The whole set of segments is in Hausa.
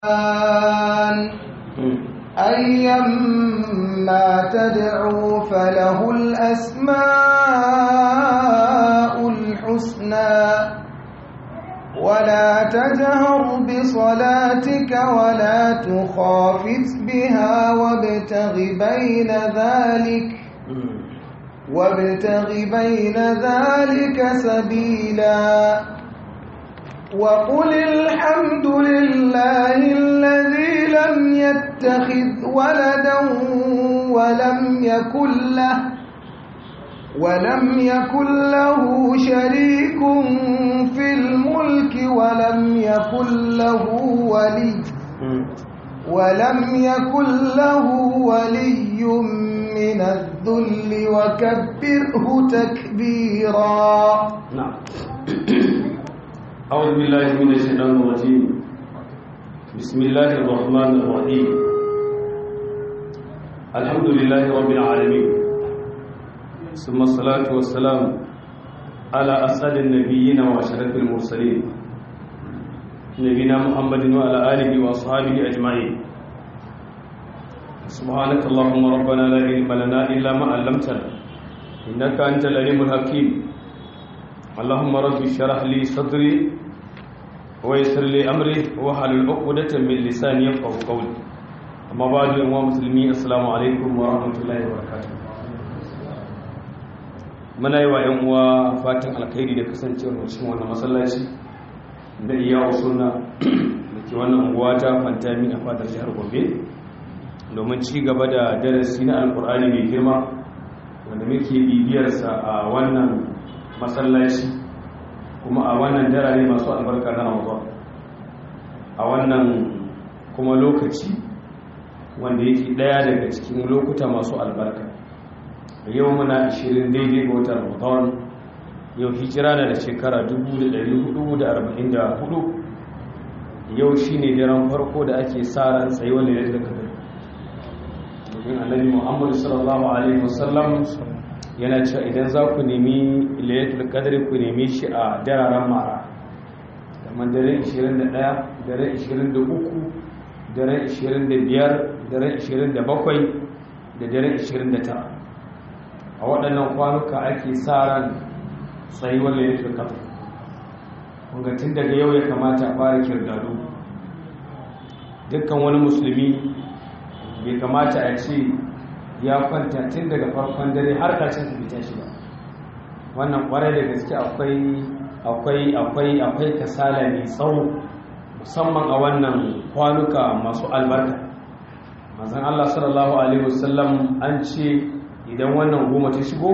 أيما تدعوا فله الأسماء الحسنى ولا تجهر بصلاتك ولا تخافت بها وابتغ بين ذلك وابتغ بين ذلك سبيلا وقل الحمد لله الذي لم يتخذ ولدا ولم يكن له ولم يكن له شريك في الملك ولم يكن له ولي ولم يكن له ولي من الذل وكبره تكبيرا نعم أعوذ بالله من الشيطان الرجيم بسم الله الرحمن الرحيم الحمد لله رب العالمين ثم الصلاة والسلام على أسعد النبيين وأشرف المرسلين نبينا محمد وعلى آله وأصحابه أجمعين سبحانك اللهم ربنا لا علم لنا إلا ما علمتنا إنك أنت العليم الحكيم اللهم رب اشرح لي صدري ويسر لي امري واحلل عقدة من لساني يفقهوا قولي اما بعد يا مسلمين السلام عليكم ورحمه الله وبركاته muna yi wa 'yan uwa fatan alkhairi da kasancewar cikin wannan masallaci da iya sunna da ke wannan unguwa ta fantami a fadar jihar gobe domin ci gaba da darasi na alkur'ani mai girma wanda muke bibiyarsa a wannan masallaci kuma a wannan darare masu albarka na ramadan a wannan kuma lokaci wanda yake daya daga cikin lokuta masu albarka yau muna 20 daidai ga watan ramadan yau hijira na da shekara 1444 yau shine daren farko da ake sa ran tsayuwar da ya kadar domin annabi muhammadu sallallahu alaihi wasallam yana cewa idan za ku nemi layatul qadri ku nemi shi a dararen mara kamar dare 21 dare 23 dare 25 dare 27 da dare 29 a waɗannan kwanuka ake sa ran tsayuwar layatul qadri kunga tun daga yau ya kamata a fara kirgado dukkan wani musulmi bai kamata a ce ya kwanta tun daga farkon dare har ƙarshen su fita shi ba wannan kwarai da gaske akwai akwai akwai akwai kasala mai tsawo musamman a wannan kwanuka masu albarka manzon Allah sallallahu alaihi wasallam an ce idan wannan goma ta shigo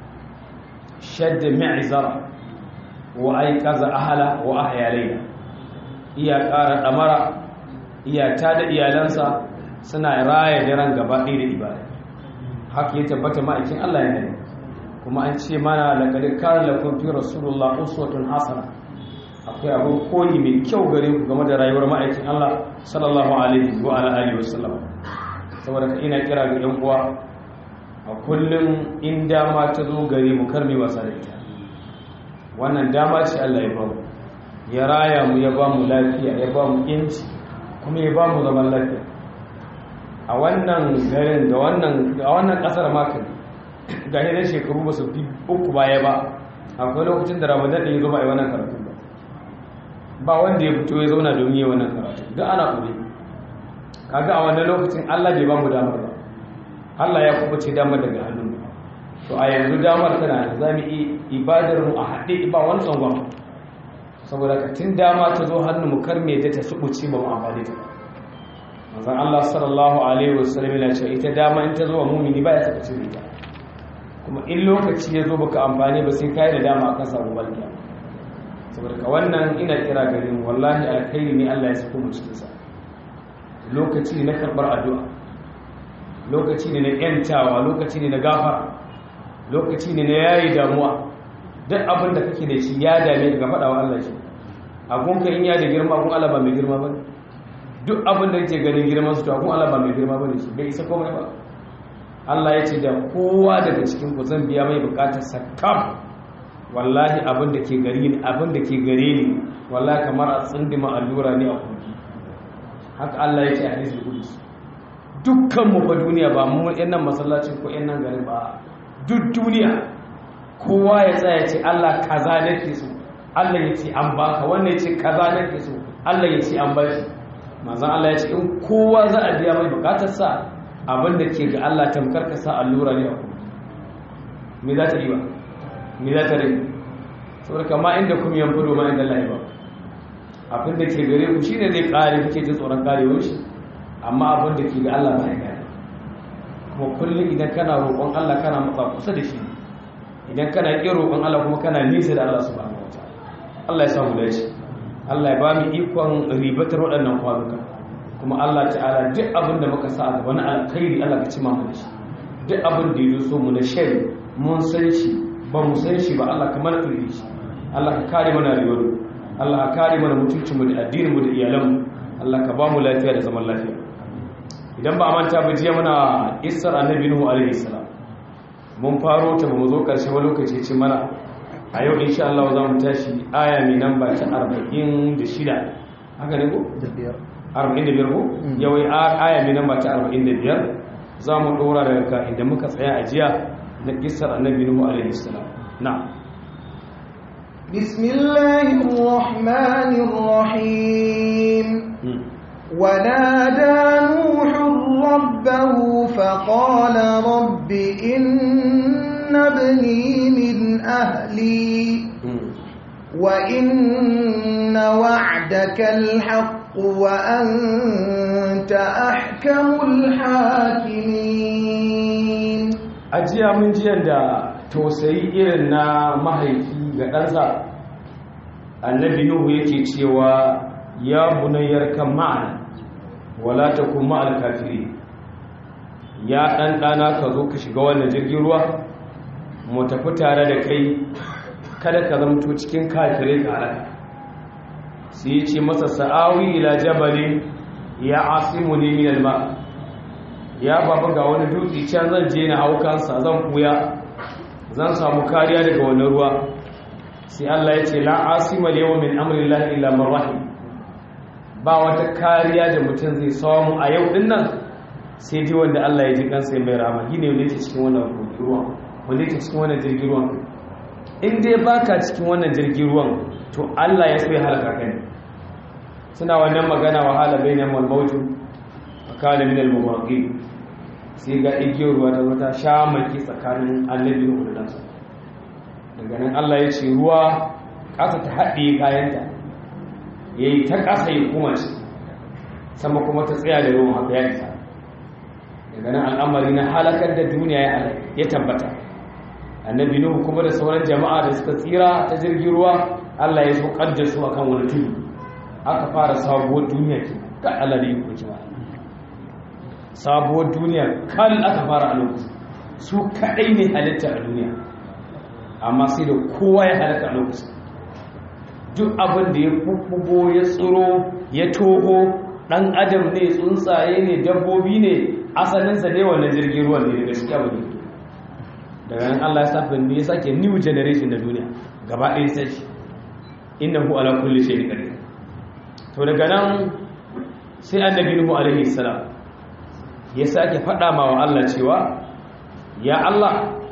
shadda mi'zara wa aiqaza ahla wa ahya layla iya ƙara damara iya tada iyalansa suna raya daren gaba ɗaya da ibada haka ya tabbata ma'aikin Allah ya nari kuma an ce mana laƙari kare lafin fi rasulullah uswatun hasana akwai abin koyi mai kyau gare ku game da rayuwar ma'aikin Allah sallallahu alaihi wa alihi wa sallam saboda ka ina kira ga yan uwa a kullum in dama ta zo gare mu kar mai wasa da ita wannan dama ce Allah ya bamu ya raya mu ya bamu lafiya ya bamu yanci kuma ya bamu zaman lafiya a wannan garin da wannan a wannan kasar makon ga hidan shekaru ba su fi uku baya ba akwai lokacin da ramadan ɗin ya zo ba a yi wannan karatu ba ba wanda ya fito ya zauna domin yi wannan karatu don ana kure kaga a wannan lokacin allah bai ba mu damar ba allah ya kubuce damar daga hannun to a yanzu damar tana da za mu yi ibadar mu a haɗe ba wani tsangon saboda ka tun dama ta zo hannun mu kar me ta ta subuce ba mu amfani ta manzon Allah sallallahu alaihi wasallam yana cewa ita dama in ta zo wa mumini ba ya saka cin ita kuma in lokaci ya zo baka amfani ba sai kai da dama akan samu balkiya saboda ka wannan ina kira gare mu wallahi alkhairi ne Allah ya sako mu cikin sa lokaci ne na karbar addu'a lokaci ne na yantawa lokaci ne na gafara lokaci ne na yayi damuwa duk abin da kake da shi ya dame ka faɗa wa Allah shi agunka in ya da girma agun Allah ba mai girma ba duk abin da kake ganin girman su to agun Allah ba mai girma ba ne shi bai isa komai ba Allah ya ce da kowa daga cikin ku zan biya mai bukatar sakam wallahi abin da ke gari ne abin da ke gare ni wallahi kamar a tsindima allura ne a kogi haka Allah ya ce a hadisul qudus dukkan mu fa duniya ba mu yan nan masallacin ko yan nan garin ba duk duniya kowa ya tsaya ce Allah kaza nake so Allah ya ce an baka wannan ya ce kaza nake so Allah ya ce an bashi manzon Allah ya ce in kowa za a biya mai bukatar sa abin da ke ga Allah tamkar ka sa allura ne a kuma me za ta yi ba me za ta rai saboda kama inda kuma yan fudo ma inda Allah ya ba abin da ke gare ku shine zai kare kuke jin tsoron karewar shi amma abin da ke ga Allah ba ya kare kuma kullum idan kana roƙon Allah kana matsa kusa da shi idan kana ƙin roƙon Allah kuma kana nisa da Allah subhanahu wataala Allah ya samu dace Allah ya ba mu ikon ribatar waɗannan kwanuka kuma Allah ta'ala duk abin da muka sa a gaba na alkhairi Allah ka ci mu da shi duk abin da ya so mu na shari mun san shi ba mu san shi ba Allah ka mana tsiri shi Allah ka kare mana rayuwar Allah ka kare mana mutuncinmu da addininmu da iyalanmu Allah ka ba mu lafiya da zaman lafiya idan ba a manta ba jiya muna isar annabi nuhu alaihi salam mun faro ta ba mu zo karshe ba lokaci ce mana a yau insha Allah za mu tashi aya mai namba ta 46 haka ne ko da biyar 45 ko yau aya mai namba ta 45 za mu dora daga ka inda muka tsaya a jiya na kisar annabi nuhu alaihi salam na'am بسم الله الرحمن الرحيم ونادى نوح ربه فقال رب إن ابني من أهلي وإن وعدك الحق وأنت أحكم الحاكمين ajiya mun jiyan da tausayi irin na mahaifi ga ɗansa annabi nuhu yake cewa ya bunayyar kan ma'ana wala ta kuma alkafiri ya ɗan ɗana ka zo ka shiga wannan jirgin ruwa mu tafi tare da kai kada ka zamto cikin kafirai ka halaka sai ya ce masa sa'awi ila jabali ya asimu ne min alma ya baba ga wani dutse can zan je na haukansa zan kuya zan samu kariya daga wani ruwa sai Allah ya ce la asima yawma min amrillahi illa man rahim ba wata kariya da mutum zai samu a yau din nan sai dai wanda Allah ya ji kansa ya mai rama shine wanda yake cikin wannan ruwa wanda yake cikin wannan jirgin ruwan in dai baka cikin wannan jirgin ruwan to Allah ya so ya halaka kai suna wannan magana wahala bainal mawjud kana min al-mawaqi sai ga igiyar ruwa ta wata sha maki tsakanin annabi da ɗansa daga nan Allah ya ce ruwa ƙasa ta haɗe kayanta ya yi ta ƙasa ya kuma ce sama kuma ta tsaya da ruwan haka ya isa daga nan al'amari na halakar da duniya ya tabbata annabi nuhu kuma da sauran jama'a da suka tsira ta jirgin ruwa Allah ya so da su akan wani tudu aka fara sabuwar duniya ke ga Allah da iko kima sabuwar duniya kan aka fara a lokacin su kaɗai ne halitta a duniya amma sai da kowa ya halitta a lokacin duk abin da ya kukubo ya tsiro ya toho ɗan adam ne tsuntsaye ne dabbobi ne asalinsa ne wannan jirgin ruwan ne daga shi abin da daga nan allah ya sa ne ya sake new generation na duniya gaba ɗaya sai shi innahu ala kulli shay'in qadir to daga nan sai annabi nuhu alaihi salam ya sake faɗa ma wa Allah cewa ya Allah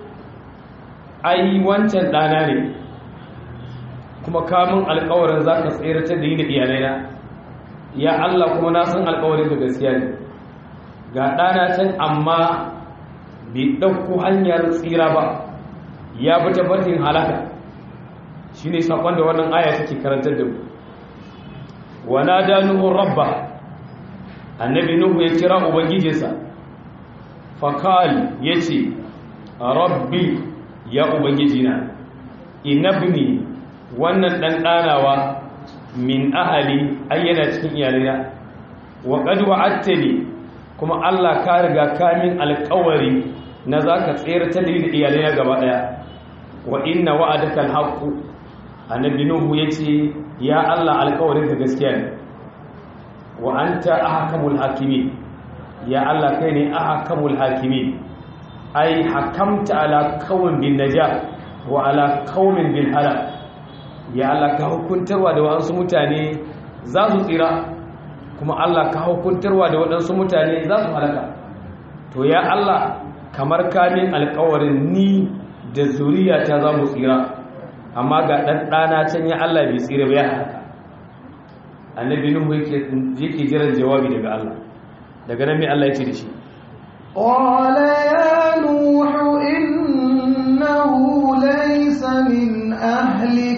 ai wancan ɗana ne kuma kamun alkawarin za ka tseratar da yi da iyalaina ya Allah kuma na san alkawarin da gaskiya ne ga ɗana can amma bai ɗauko hanyar tsira ba ya bi tabbatin halaka shi ne saƙon da wannan aya take karantar da mu wana da nuhun rabba annabi nuhu ya kira ubangijinsa fakal ya ce rabbi ya ubangijina inabni wannan ɗan ɗanawa min ahali ayyana cikin iyalina wa qad wa'adtani kuma Allah ka riga kamin alƙawari na zaka tsere ta da iyalina gaba daya wa inna wa'adaka alhaq annabi nuhu yace ya Allah alƙawarin ka gaskiya ne wa anta ahkamul hakimin ya Allah kai ne ahkamul hakimin ai hakamta ala qaumin bin najah wa ala qaumin bil halak ya Allah ka hukuntarwa da wasu mutane za su tsira kuma Allah ka hukuntarwa da waɗansu mutane za su halaka to ya Allah kamar kamin alƙawarin ni da zuriyata za mu tsira amma ga ɗan ɗana can ya Allah bai tsira ba ya halaka annabi nuhu yake jiran jawabi daga Allah daga nan mai Allah ya ce da shi قال يا نوح إنه ليس من أهلك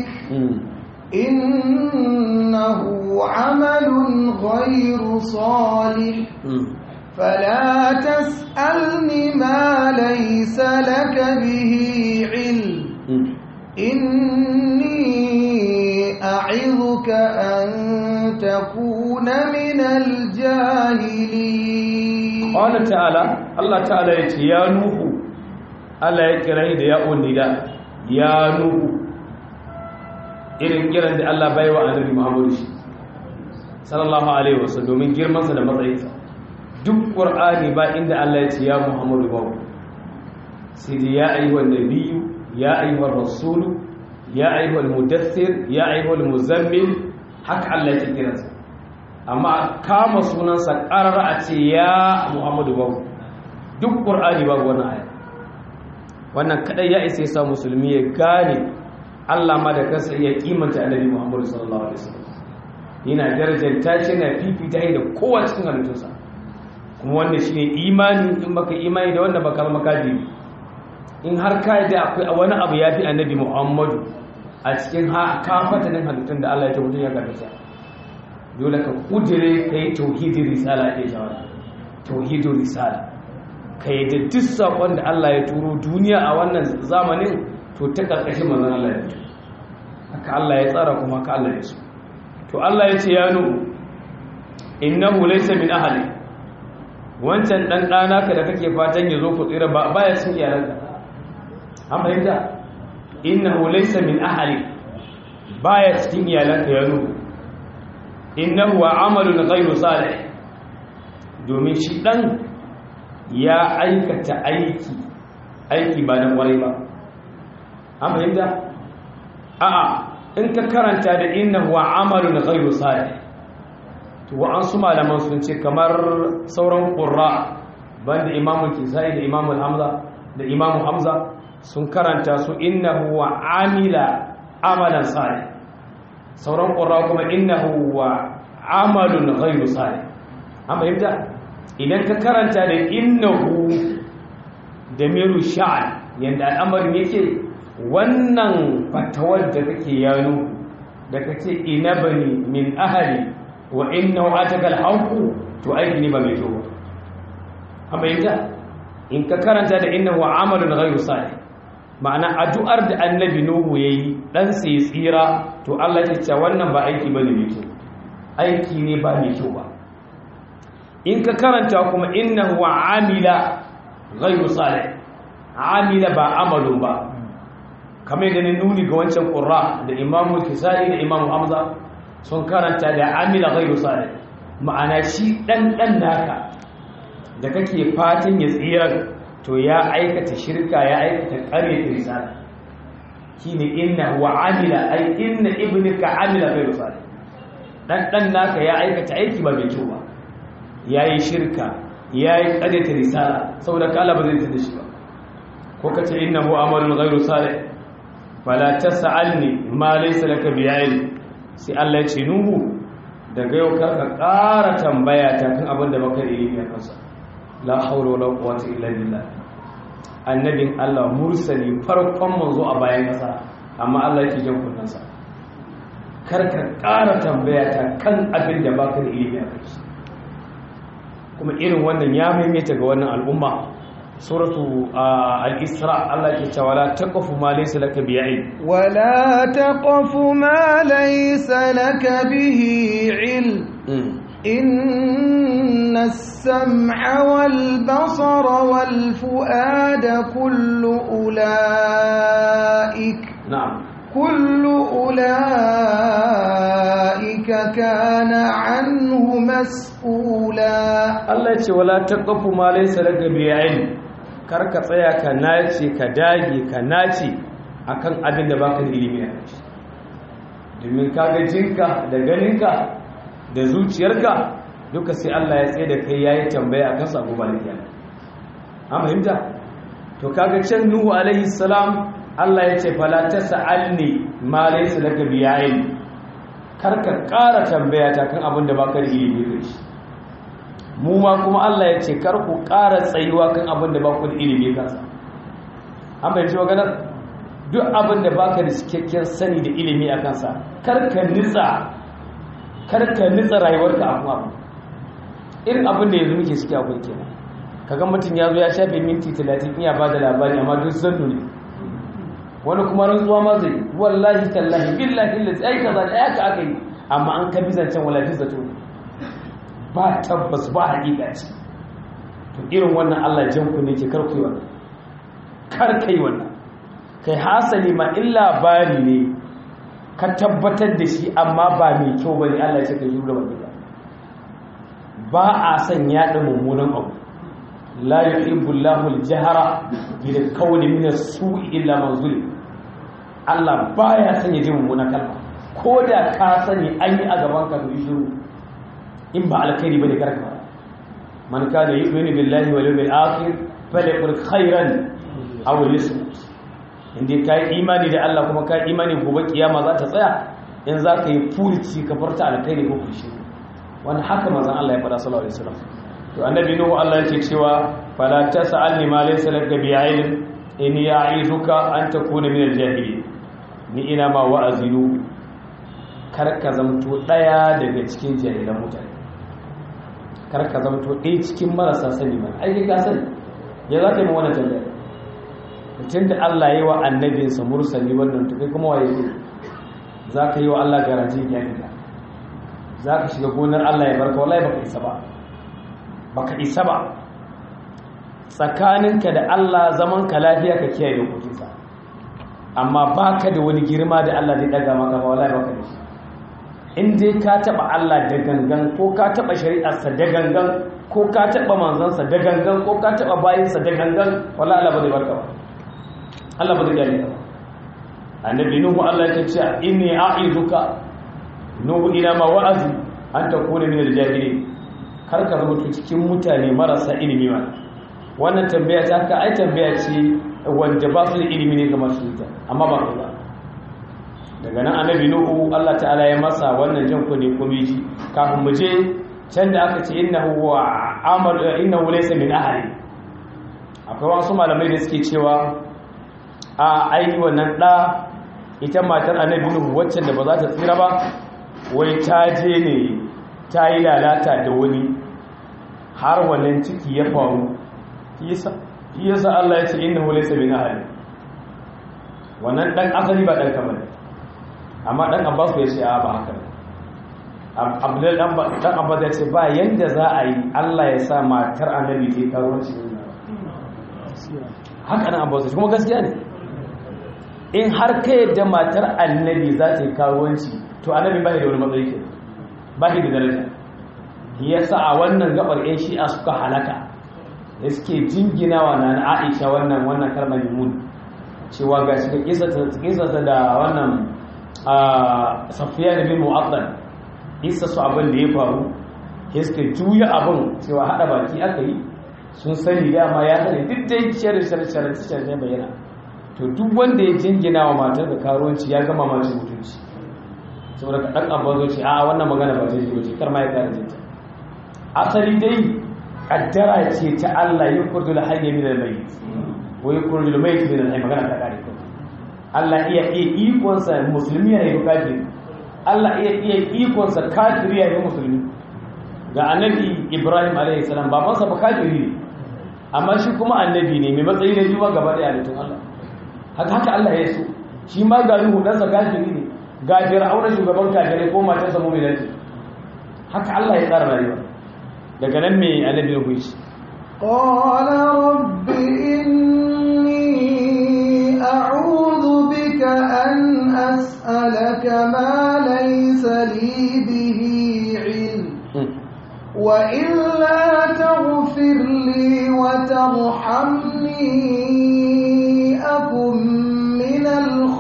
إنه عمل غير صالح فلا تسألني ما ليس لك به علم إني أعظك أن تكون من الجاهلين قال تعالى الله تعالى يتي يا نوح الله يكره da ya unida ya nuhu irin kiran da Allah bai wa annabi Muhammadu shi sallallahu alaihi wasallam domin girman sa da matsayinsa duk qur'ani ba inda Allah ya ce ya Muhammadu ba sai da ya ayyuhan nabiyyu ya ayyuhar rasulu ya ayyuhal mudaththir ya ayyuhal muzammil haka Allah ya kira sa amma kama sunansa ƙarar a ce ya muhammadu babu duk ƙur'ani babu wannan aya wannan kadai ya isa sa musulmi ya gane Allah ma da kansa ya kimanta annabi muhammadu sallallahu alaihi wasallam yana darajanta shi na fifita da kowa cikin halittunsa kuma wanda shine imani in baka imani da wanda baka zama kafiri in har ka da akwai wani abu ya fi annabi muhammadu a cikin kafatanin halittun da Allah ya tabbatar ya karɓa dole ka kudire ka yi tauhidin risala ke shawara tauhidin risala ka yi da duk saƙon da Allah ya turo duniya a wannan zamanin to ta ƙarƙashin manzan Allah ya fito haka Allah ya tsara kuma haka Allah ya so to Allah ya ce ya nu innahu laysa min ahli wancan dan dana ka da kake fatan ya zo ku tsira ba baya cin iyalanka an fahimta innahu laysa min ahli baya cikin iyalanka ya nu innahu amalun ghayru salih domin shi dan ya aikata aiki aiki ba na kwarai ba an fahimta a'a in ka karanta da innahu amalun ghayru salih to wa an su malaman sun ce kamar sauran qurra banda imamu kisai da imamu hamza da imamu hamza sun karanta su innahu amila amalan salih sauran ƙura kuma innahu wa amalun ghairu salih an fahimta idan ka karanta da innahu da miru sha'an yadda al'amarin yake wannan fatawar da kake yano da kace inabani min ahali wa innahu atakal haqu to aiki ne ba mai kyau an fahimta in ka karanta da innahu amalun ghairu salih ma'ana addu'ar da annabi nuhu yayi dan sai tsira to Allah ya ce wannan ba aiki bane mai kyau aiki ne ba mai kyau ba in ka karanta kuma innahu amila ghayru salih amila ba amalun ba kamar da ne nuni ga wancan qurra da imamu kisai da imamu hamza sun karanta da amila ghayru salih ma'ana shi dan dan naka da kake fatan ya tsira to ya aikata shirka ya aikata ƙaryata risala shine inna wa amila ay inna ibnika amila ghayru salih dan dan naka ya aikata aiki ba mai kyau ba yayi shirka yayi ƙaryata risala saboda kala ba zai tada shi ba ko kace innahu amalun ghayru salih fala tas'alni ma laysa laka bi ilm sai Allah ya ce nuhu daga yau ka ƙara tambaya ta kan abin da baka ilimi a kansa la haula wala quwwata illa billah annabin Allah mursali farkon manzo a bayan kasa amma Allah yake jan kunnansa kar ka ƙara tambaya ta kan abin da baka da ilimi a kai kuma irin wannan ya maimaita ga wannan al'umma suratu al-isra Allah ke cewa la taqfu ma laysa laka bi ilm ولا تقف ما ليس لك به علم إن السمع والبصر والفؤاد كل أولئك na'am كل أولئك كان عنه مسؤولا Allah ya ce wala taqfu ma laysa laka bi ilm kar ka tsaya ka nace ka dage ka nace akan abin da baka da ilimi a kai domin kaga jinka da ganinka da zuciyarka duka sai Allah ya tsaye da kai yayi tambaya akan sa gobe da kiyama an fahimta to kaga can nuhu alaihi salam Allah ya ce fala tasalni ma laysa laka bi'ain karka ƙara tambaya ta kan abin da baka da ilimi da shi mu ma kuma Allah ya ce kar ku ƙara tsayuwa kan abin da baku da ilimi kansa an bai ji maganar duk abin da baka da cikakken sani da ilimi a kansa kar ka nitsa kar ka nitsa rayuwarka a kuma abu irin abin da yanzu muke ciki akwai kenan kaga mutum ya zo ya shafe minti 30 iya ba da labari amma duk zannu ne wani kuma rantsuwa ma zai wallahi tallahi billahi lillahi ai kaza da aka aka yi amma an kabi zancen wallahi zato ba tabbas ba hakika ce to irin wannan Allah jan ku ne ke karku wannan kar kai wannan kai hasali ma illa bari ne ka tabbatar da shi amma ba mai kyau bane Allah ya ce ka jura wannan ba a son yaɗa mummunan abu la yuhibbu Allahu al-jahra bil qawli min as-su'i illa man zulim Allah baya son ya ji mummunan kalma ko da ka sani an yi a gaban ka to shiru in ba alkhairi bane karka man kana yu'minu billahi wal yawmil akhir falyaqul khairan aw liyasmut inda kai imani da Allah kuma kai imani gobe kiyama za ta tsaya in za ka yi furici ka farta alkhairi ko kushi wani haka manzon Allah ya faɗa sallallahu alaihi wasallam to annabi nuhu Allah yake cewa fala tas'alni ma laysa laka bi'ilm in ya'izuka an takuna min al-jahilin ni ina ma wa'azinu kar ka zamto daya daga cikin jahilan mutane kar ka zamto ɗaya cikin marasa sani ba ai ka sani ya za ka yi wannan tambaya mutum da Allah yi wa annabinsa mursali wannan to kai kuma waye za ka yi wa Allah garanti ya ka za ka shiga gonar Allah ya barka wallahi baka isa ba baka isa ba tsakaninka da Allah zaman ka lafiya ka kiyaye dokokinsa amma baka da wani girma da Allah zai daga maka ba wallahi baka da shi in dai ka taba Allah da gangan ko ka taba shari'arsa da gangan ko ka taba manzansa da gangan ko ka taba bayinsa da gangan wallahi Allah ba zai barka ba Allah ba zai gane ka ba annabi nuhu Allah ya ce inni a'iduka nuhu ina ma wa'azi an takuna min al-jahilin kar ka rubuta cikin mutane marasa ilimi ma wannan tambaya ta ka ai tambaya ce wanda ba su da ilimi ne ga masu ita amma ba ka ba daga nan annabi nuhu Allah ta'ala ya masa wannan jan kunne kuma ji kafin mu je can da aka ce innahu wa amal innahu laysa min ahli akwai wasu malamai da suke cewa a ai wannan da ita matar annabi nuhu wacce da ba za ta tsira ba wai ta je ne ta yi lalata da wani har wannan ciki ya faru yasa Allah ya ce innahu laysa min ahli wannan dan asali ba dan kamar amma dan Abbas ya ce a ba haka Abdul dan dan Abbas ya ce ba yanda za a yi Allah ya sa matar annabi ta karuwanci haka nan Abbas kuma gaskiya ne in har ka yadda matar annabi za ta yi karuwanci to annabi ba da wani matsayi ke ba da daraja yasa a wannan gabar yan shi'a suka halaka da suke jinginawa na Aisha wannan wannan kalmar mun cewa ga shi kisata da wannan safiya da bin mu'addal isa su abin da ya faru ke suka juya abin cewa hada baki aka yi sun sani dama ya sani duk da shirin shirin shirin shirin ne bayyana to duk wanda ya jingina wa matar da karuwanci ya gama mace mutunci saboda ka ɗan abin zo ce a wannan magana ba ta yi wace kar ma ya kare jinta asali dai kaddara ce ta Allah yin kurdu da hanyar min al-mayyit wa yukurdu al-mayyit min al-hayy magana ta kare ko Allah iya iya ikon sa musulmi ya yi kafiri Allah iya iya ikon sa kafiri ya yi musulmi ga annabi Ibrahim alaihi salam baban sa ba kafiri ne amma shi kuma annabi ne mai matsayi da jiwa gaba da halittun Allah haka haka Allah ya so shi ma ga Nuhu dan sa kafiri ne ga Fir'auna shugaban kafirai ko matarsa mu'mina ce haka Allah ya tsara rayuwa daga nan mai annabi ya huci قال رب إني أعوذ بك أن أسألك ما ليس لي به علم وإلا تغفر لي وترحمني أكن من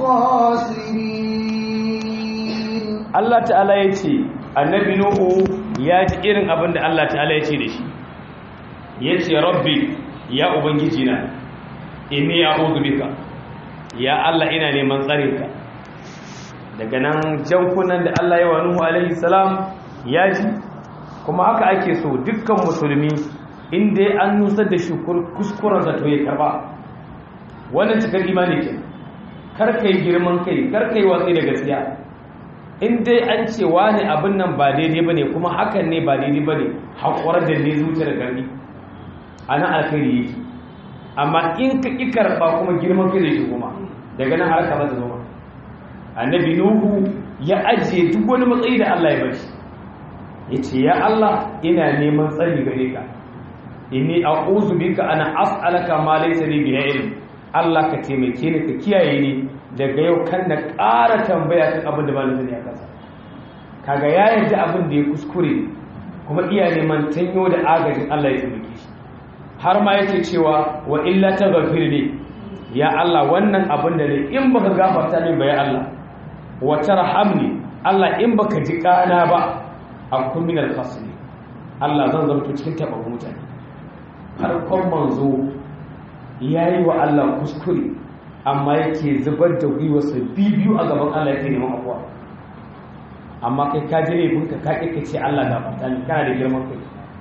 الخاسرين Allah ta'ala ya ce annabi Nuhu ya ji irin abin da Allah ta'ala ya ce da shi ya ce rabbi ya ubangiji na inni a'udhu bika ya Allah ina neman tsarinka daga nan jankunan da Allah ya wa Nuhu alaihi salam ya ji kuma haka ake so dukkan musulmi inda an nusar da shi kuskuren zato ya karba wannan cikar imani ke karka yi girman kai karka yi watsi da gaskiya in dai an ce wani abin nan ba daidai ba ne kuma hakan ne ba daidai ba ne haƙurar da ne zuciyar gari a nan alkhairi yake amma in ka ƙi karɓa kuma girman kai da shi kuma daga nan harka ba ta zama annabi nuhu ya ajiye duk wani matsayi da allah ya bashi ya ce ya allah ina neman tsari gare ka inni a'udhu bika ana as'alaka ma laysa li bihi ilm Allah ka taimake ni ka kiyaye ni daga yau kan na ƙara tambaya kan abin da ba ni sani a kansa kaga ya yarda abin da ya kuskure kuma iya neman tanyo da agajin Allah ya taimake shi har ma yake cewa wa illa taghfir li ya Allah wannan abin da ne in baka gafarta min ba ya Allah wa tarhamni Allah in baka ji kana ba akun min al-khasri Allah zan zama cikin taɓa mutane farkon manzo ya yi wa Allah kuskure amma yake zubar da gwiwarsa biyu a gaban Allah yake neman abuwa amma kai ka ji laifinka ka ƙi ce Allah da fata ne kana da girman kai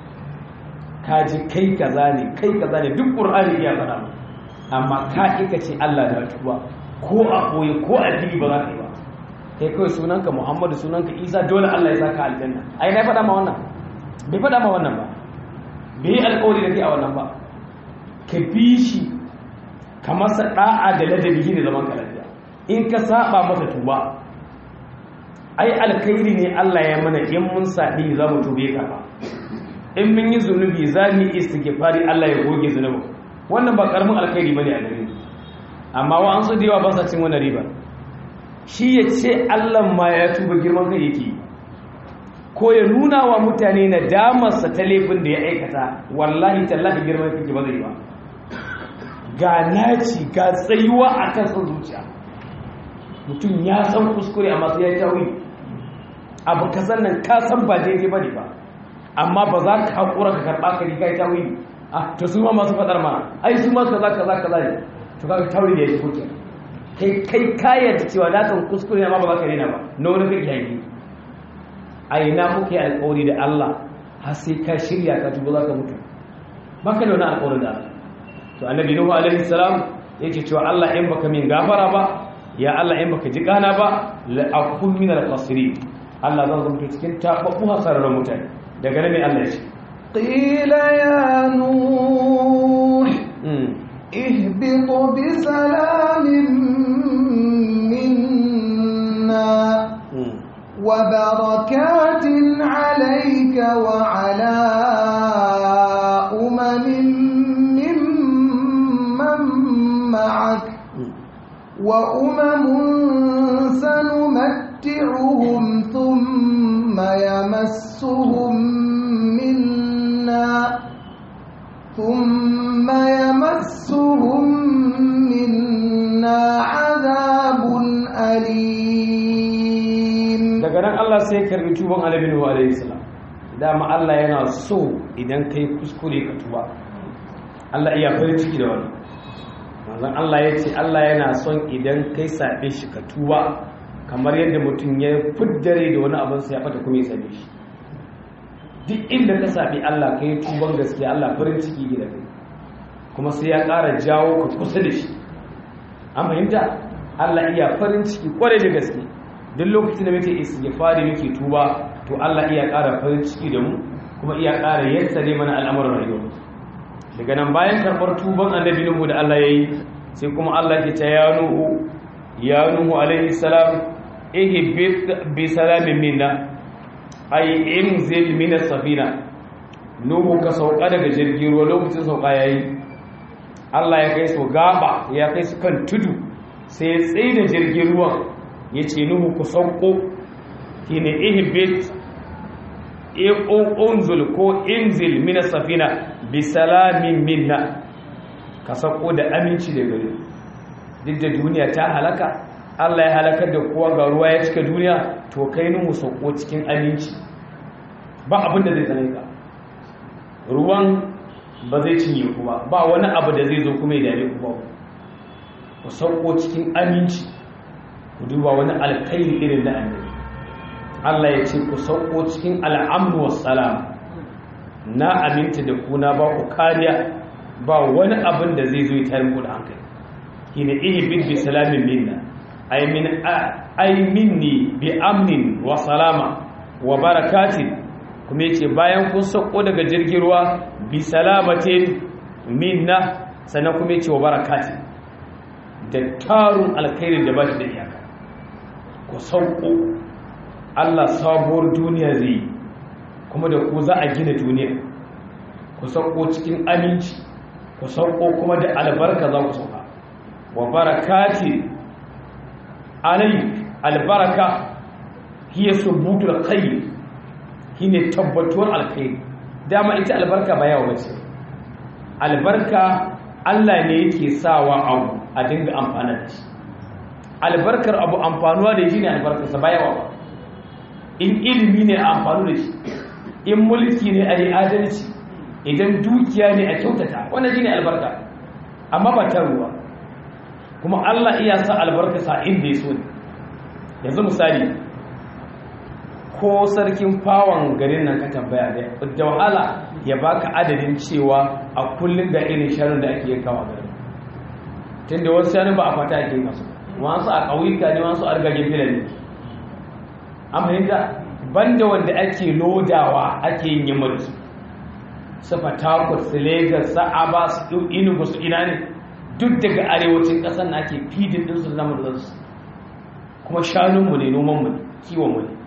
ka ji kai kaza ne kai kaza ne duk ƙur'ani iya faɗa amma ka ƙi ce Allah da tuba ko a koyi ko a fili ba za ka yi ba kai kawai sunanka Muhammadu sunanka Isa dole Allah ya saka aljanna ai na faɗa ma wannan bai faɗa ma wannan ba bai yi alkawari da kai a wannan ba ka bi shi ka masa da'a da ladabi shi ne zaman ka lafiya in ka saba masa tuba ai alkhairi ne Allah ya mana in mun saɓi za mu tube ka ba in mun yi zunubi za mu yi istighfari Allah ya goge zunubin wannan ba karamin alkhairi bane a gare amma wa an su da yawa ba sa cin wannan riba shi ya ce Allah ma ya tuba girman kai yake yi ko ya nuna wa mutane na damarsa ta laifin da ya aikata wallahi tallahi girman kake ba zai ba ga naci ga tsayuwa a kan son zuciya mutum ya san kuskure amma sai ya yi tawi abu ka san nan ka san ba daidai ba ne ba amma ba za ka haƙura ka karɓa ka riga ya tawi a to su ma masu faɗar ma ai su ma kaza kaza kaza ne to kaga tawi da ya ji koke kai kai kayar cewa na san kuskure amma ba za ka daina ba na wani kake yanki a ina muke alƙawari da Allah har sai ka shirya ka tuba za ka mutu baka da wani alƙawarin da Allah to annabi nuhu alaihi salam yake cewa Allah in baka min gafara ba ya Allah in baka ji kana ba la akun min al khasirin Allah zan zama cikin tababbu hasararren mutane daga nan ne Allah ya ce qila ya nuh ihbit bi salamin minna وبركات عليك وعلى أمم ممن معك وأمم سنمتعهم ثم يمسهم منا ثم يمسهم منا عذاب أليم daga nan Allah sai ya karbi tuban Annabi Nuhu alaihi salam dama Allah yana so idan kai kuskure ka tuba Allah iya farin ciki da wani manzon Allah ya ce Allah yana son idan kai sabe shi ka tuba kamar yadda mutum ya fuddare da wani abin sa ya fata kuma ya sabe shi duk inda ka sabi Allah kai tuban gaskiya Allah farin ciki da kai kuma sai ya ƙara jawo ka kusa da shi an fahimta Allah iya farin ciki kwarai da gaske duk lokacin da muke istighfari muke tuba to Allah iya ƙara farin ciki da mu kuma iya ƙara yassare mana al'amuran rayuwa daga nan bayan karɓar tuban annabi Nuhu da Allah yayi sai kuma Allah ke ta ya Nuhu ya Nuhu alaihi salam ihbit bi salamin minna ay inzil min as-safina Nuhu ka sauka daga jirgin ruwa lokacin sauka yayi Allah ya kai su gaba ya kai su kan tudu sai ya tsaye da jirgin ruwan ya ce nuhu ku sauko ki ne ihibit unzul ko inzil mina safina bi salamin minna ka sauko da aminci da gari duk da duniya ta halaka Allah ya halakar da kowa ga ruwa ya cika duniya to kai nuhu sauko cikin aminci ba abin da zai tsane ka ruwan ba zai cinye ku ba ba wani abu da zai zo kuma ya dame ku ba ku sauko cikin aminci ku duba wani alkhairi irin na annabi Allah ya ce ku sauko cikin al'amru wassalam na aminta da ku na ba ku kariya ba wani abin da zai zo ya tare ku da hankali hina ihbid bi salamin minna ay min ay minni bi amnin wa salama wa barakatin kuma yace bayan kun sauko daga jirgin ruwa bi salamatin minna sannan kuma yace wa barakatin da tarun alkhairin da ba shi da iyaka ku sauko Allah sabuwar duniya zai kuma da ku za a gina duniya ku sauko cikin aminci ku sauko kuma da albarka za ku sauka wa barakati alai albaraka hiya subutul khair shine tabbatuwar alkhairi dama ita albarka ba yawa bace albarka Allah ne yake sawa abu a dinga amfana da shi albarkar abu amfanuwa da shi ne albarkarsa ba yawa ba in ilimi ne a amfanu da shi in mulki ne a yi adalci idan dukiya ne a kyautata wannan shi ne albarka amma ba ta ruwa kuma Allah iya sa albarka sa inda ya so ne yanzu misali ko sarkin fawon garin nan ka tambaya da wahala ya baka adadin cewa a kullum ga irin sharon da ake yankawa garin tun da wasu shanu ba a fata ake masu wasu a ƙauyuka ne wasu argagen filan ne an fahimta banda wanda ake lodawa ake yin yamma da su su fatakwar su lagos su aba su inugu su ina ne duk daga arewacin ƙasar na ake fidin ɗinsu da namun su kuma shanunmu ne nomanmu ne kiwonmu ne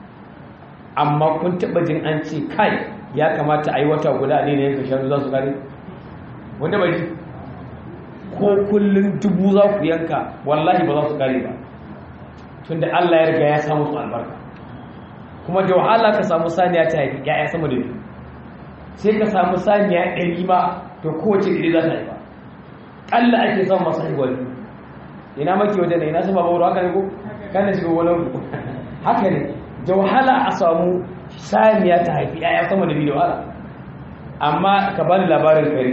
amma kun taɓa jin an ce kai ya kamata a yi wata guda ne na yanka shanu za su kare wanda bai ji ko kullum dubu za ku yanka wallahi ba za su kare ba tunda Allah ya riga ya samu su albarka kuma da wahala ka samu saniya ta haifi ya'ya sama da biyu sai ka samu saniya ɗari ma to kowace ɗari za ta haifa ƙalla ake samun masu haihuwa biyu ina maki wajen ne ina sama bauru haka ne ko kana shiga wani ku haka ne da wahala a samu saniya ta haifi ya'ya sama da biyu da wahala amma ka bani labarin kare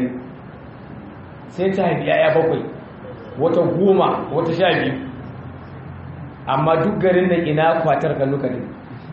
sai ta haifi ya'ya bakwai wata goma wata sha biyu amma duk garin nan ina kwatar kalluka ne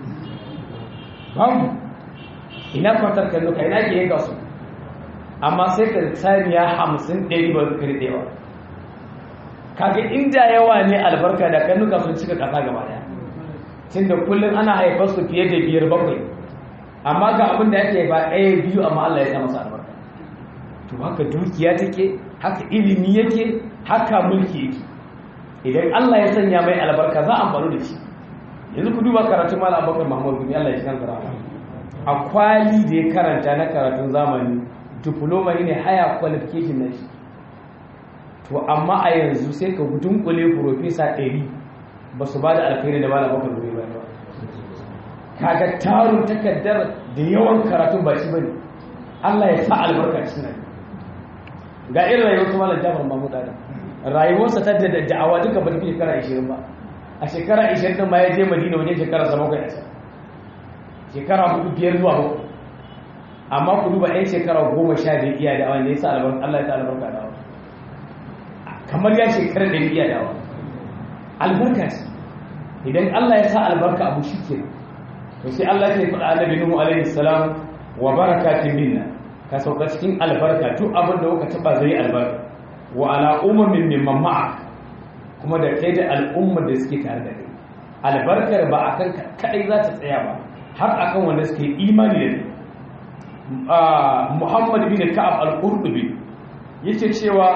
babu ina kwatar kalluka ina ke yanka su amma sai ka saniya hamsin ɗari ba su kari ɗewa kaga inda yawa ne albarka da kalluka sun cika ƙasa gaba daya tun da kullum ana haifar su fiye da biyar bakwai amma ga abin da ake ba ɗaya biyu amma Allah ya sa masa albarka to haka dukiya take haka ilimi yake haka mulki yake idan Allah ya sanya mai albarka za a amfani da shi yanzu ku duba karatun malam abubakar mahmud bin Allah ya shi kansa rahama a kwali da ya karanta na karatun zamani diploma ne haya qualification na shi to amma a yanzu sai ka dunkule professor 100 ba su ba da alkhairi da malam abubakar bin ba kaga tarun takaddar da yawan karatun ba shi bane Allah ya sa albarka cikin ga irin rayuwar su malam Jafar Mahmud Adam rayuwarsa ta da da'awa duka ba ta fi shekara 20 ba a shekara 20 din ma ya je Madina wajen shekara 7 kai shekara 4 biyar zuwa 7 amma ku duba ɗan shekara 10 da iya da'awa ne yasa albarka Allah ya sa albarka da'awa kamar ya shekara da iya da'awa albarka ce idan Allah ya sa albarka abu shi ke to sai Allah ya faɗa annabi Nuhu alaihi salam wa barakatin minna ka sauka cikin albarka duk abin da kuka taba zai albarka wa ala ummin mimman ma'a kuma da kai da al'ummar da suke tare da kai albarkar ba akan kai za ta tsaya ba har akan wanda suke imani da kai Muhammad bin Ka'ab al-Qurtubi yace cewa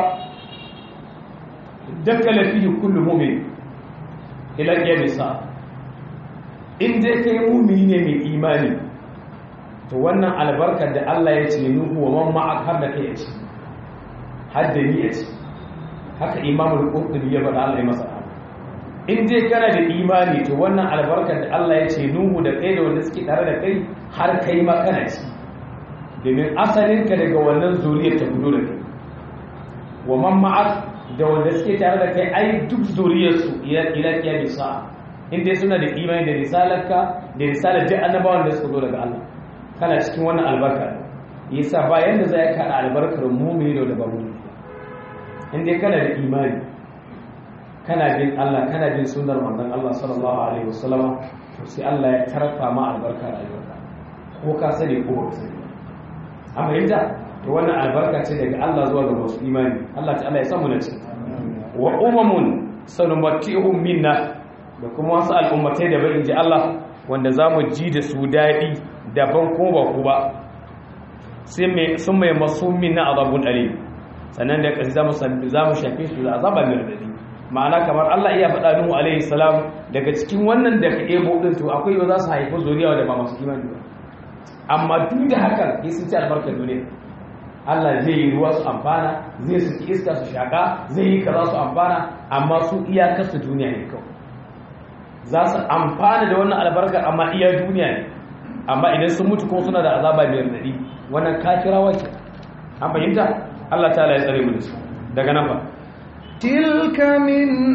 dakala fihi kullu mu'min ila qiyamisa in dai kai mu'mini ne mai imani to wannan albarkar da Allah ya ce nuhu wa man ma'ak har da kai ya ce har da ni ya ce haka imamul qurtubi ya faɗa Allah ya masa in dai kana da imani to wannan albarkar da Allah ya ce nuhu da kai da wanda suke tare da kai har kai ma kana ci domin asalin ka daga wannan zuriyar ta gudu da kai wa man ma'ak da wanda suke tare da kai ai duk zuriyar su ila ila kiyamisa in dai suna da imani da risalarka da risalar duk annabawan da suka zo daga Allah kana cikin wannan albarka yasa bayan da zai kada albarkar mu'mini da ba mu'mini in dai kana da imani kana bin Allah kana bin sunnar manzon Allah sallallahu alaihi wasallam to sai Allah ya tarfa ma albarka rayuwarka ko ka sani ko ba sani amma yanda to wannan albarka ce daga Allah zuwa ga masu imani Allah ta'ala ya samu na ci wa umamun sanumatihum minna da kuma wasu al'ummatai da bai ji Allah wanda za mu ji da su daɗi daban ko ba ku ba sun mai masu minna azabun alim sannan da ƙasi za mu shafe su da azaba mai radadi ma'ana kamar Allah iya faɗa Nuhu alaihi salam daga cikin wannan da ka ebo din to akwai yau za su haifi zuriya da ba masu imani ba amma duk da hakan ya sun ci albarkar duniya Allah zai yi ruwa su amfana zai su iska su shaka zai yi kaza su amfana amma su iyakar su duniya ne kawai za su amfana da wannan albarkar amma iya duniya ne amma idan sun mutu kuma suna da azaba mai radadi wannan kafirawa ke an fahimta Allah ta ya tsare mu da su daga nan ba تلك من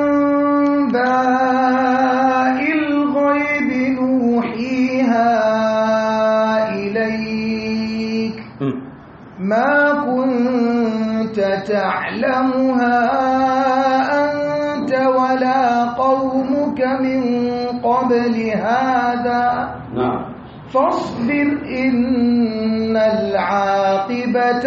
أنباء الغيب نوحيها إليك ما كنت تعلمها أنت ولا قومك من قبل هذا na'am فاصبر إن العاقبة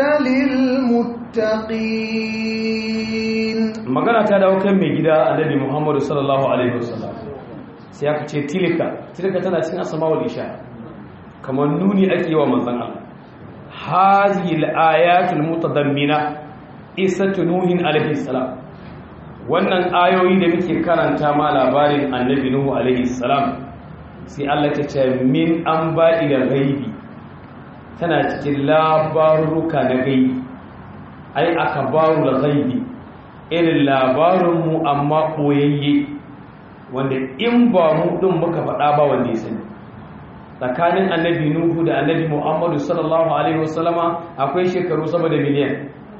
للمتقين magana ta dawo kan mai gida annabi Muhammadu sallallahu alaihi wasallam sai aka ce tilka tilka tana cikin asma'ul isha kamar nuni ake yi wa manzon Allah hazihi al-ayatul mutadammina isatu nuhin alaihi salam wannan ayoyi da muke karanta ma labarin annabi nuhu alaihi salam sai Allah ta ce min an baɗi da gaibi tana cikin labaruka na gaibi ai aka baru da gaibi irin labarinmu amma ɓoyayye wanda in ba mu ɗin muka faɗa ba wanda ya sani tsakanin annabi nuhu da annabi muhammadu sallallahu alaihi wasallama akwai shekaru sama da miliyan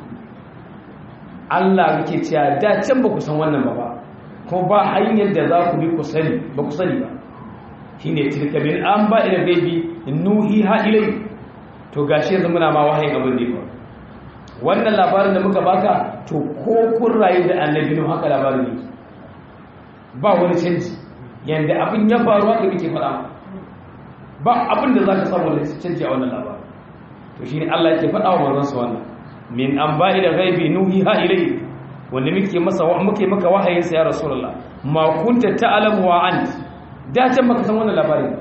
allah muke cewa da can ba ku san wannan ba ba kuma ba hanyar da za ku bi ku sani ba ku sani ba shine tilka min an ba ila gaibi nuhi ha ilai to gashi yanzu muna ma wahayin abin da ya wannan labarin da muka baka to ko kun rayu da annabi nuhu haka labarin ne ba wani canji yanda abin ya faru haka muke faɗa ba abin da zaka samu da canji a wannan labarin to shine Allah yake faɗa wa manzon sa wannan min an ba ila gaibi nuhi ha ilai wanda muke masa muke maka wahayin sa ya rasulullah ma kunta ta'lamu wa anta da can baka san wannan labarin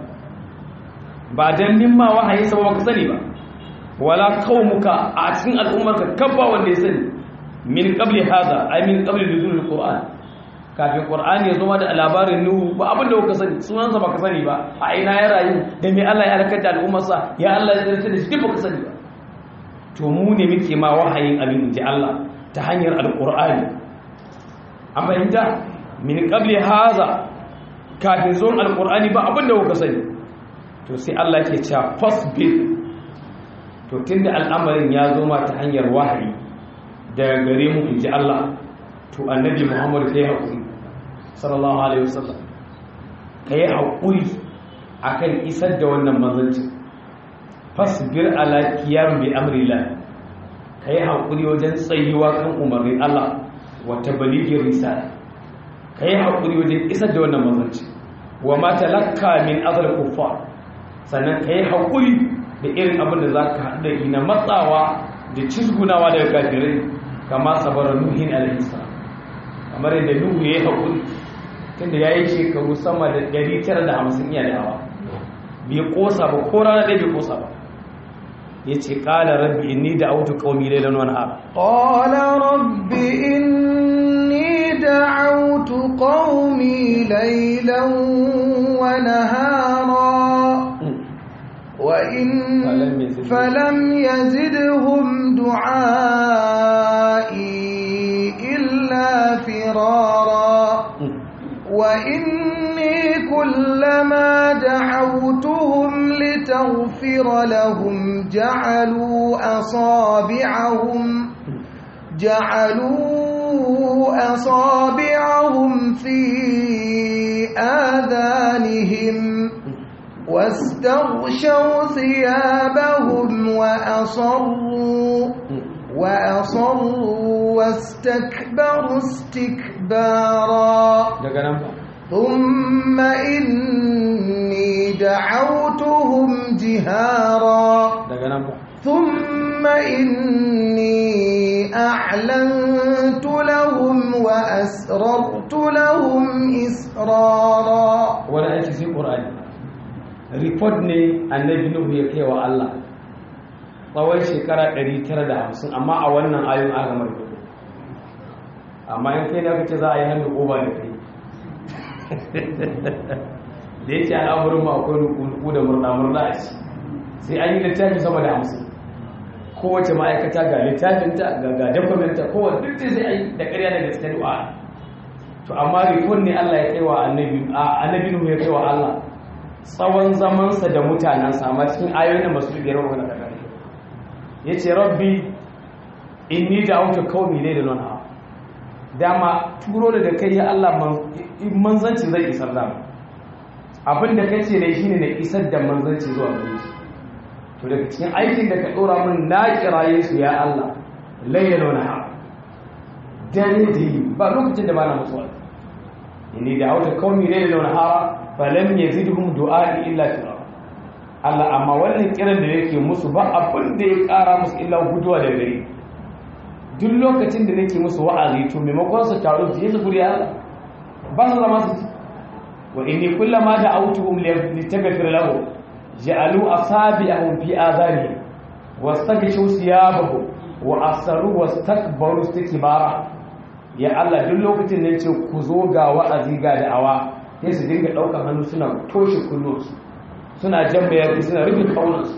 ba dan mimma wahayi sa baka sani ba wala qaumuka a cikin al'ummarka kabba wanda ya sani min qabli hada ay min qabli nuzul alquran kafin qur'ani ya zo da labarin nuhu ba abin da kuka sani sunan sa baka sani ba a ina ya rayu da me Allah ya halaka da al'ummar sa ya Allah ya tsare da shi duk baka sani ba to mu ne muke ma wahayin abin ji Allah ta hanyar alqur'ani an fahimta min qabli hada kafin zuwan alkur'ani ba abinda kuka sani to sai Allah ke cewa fasbir to tunda al'amarin ya zo ma ta hanyar wahayi daga gare mu inji Allah to annabi Muhammad kai hakuri sallallahu alaihi wasallam kai hakuri akan isar da wannan manzanci fasbir ala qiyam bi amrillah kai hakuri wajen tsayuwa kan umarnin Allah wa tablighi risala ka yi haƙuri wajen isar da wannan mazanci wa mata lakka min azal kuffar sannan ka yi haƙuri da irin abin da za ka haɗu da ina matsawa da cizgunawa daga kafirai kama sabarar nuhin alaihissalam kamar yadda nuhu ya yi haƙuri tunda ya yi shekaru sama da 950 iya da hawa bai ƙosa ba ko rana ɗaya bai ƙosa ba ya ce ƙala rabbi inni da autu ƙaumi lailan wani haɓa قال رب إني دعوت قومي ليلا ونهارا وإن فلم يزدهم- فلم يزدهم دعائي إلا فرارا وإني كلما دعوتهم لتغفر لهم جعلوا أصابعهم جعلوا أصابعهم في آذانهم واستغشوا ثيابهم وأصروا وأصروا واستكبروا استكبارا daga nan ba ثم إني دعوتهم جهارا daga nan ba ثم إني أعلنت لهم وأسررت لهم إسرارا wani aiki sai ƙur'ani report ne annabi nuhu ya kai wa Allah tsawon shekara 950 amma a wannan ayon aka mai kudu amma in kai da kace za a yi hannu ƙoba da kai da yake al'amurin ma akwai nuku da murna-murna a ci sai an yi littafi sama da hamsin kowace ma'aikata ga littafinta ga ga dokumenta kowace duk sai a yi da ƙarya da gaske du'a to amma report ne Allah ya kai wa annabi a annabi Nuhu ya kai wa Allah tsawon zamansa da mutanensa amma cikin ayoyin da masu biyar wa daga gare yace rabbi inni da'awtu qaumi laylan wa nahar dama turo da kai ya Allah manzanci zai isar da abin da kace ne shine na isar da manzanci zuwa gare su to daga cikin aikin da ka dora min na kiraye su ya Allah laylan wa nahar dare da yi ba lokacin da ba na mutuwa inni da auta kauni ne da nahara falam yazidhum du'ai illa firara Allah amma wannan kiran da yake musu ba abin da ya kara musu illa guduwa da gari duk lokacin da nake musu wa'azi to maimakon su taru su yi su guri Allah ba su zama su wa inni kullama da'awtuhum litaghfir lahum ja'alu asabi'ahum fi azanihim wastaghshu thiyabahum wa asaru wastakbaru istikbara ya Allah duk lokacin da ce ku zo ga wa'azi ga da'awa sai su dinga ɗaukar hannu suna toshe kullunsu suna jan bayani suna rufe kaunansu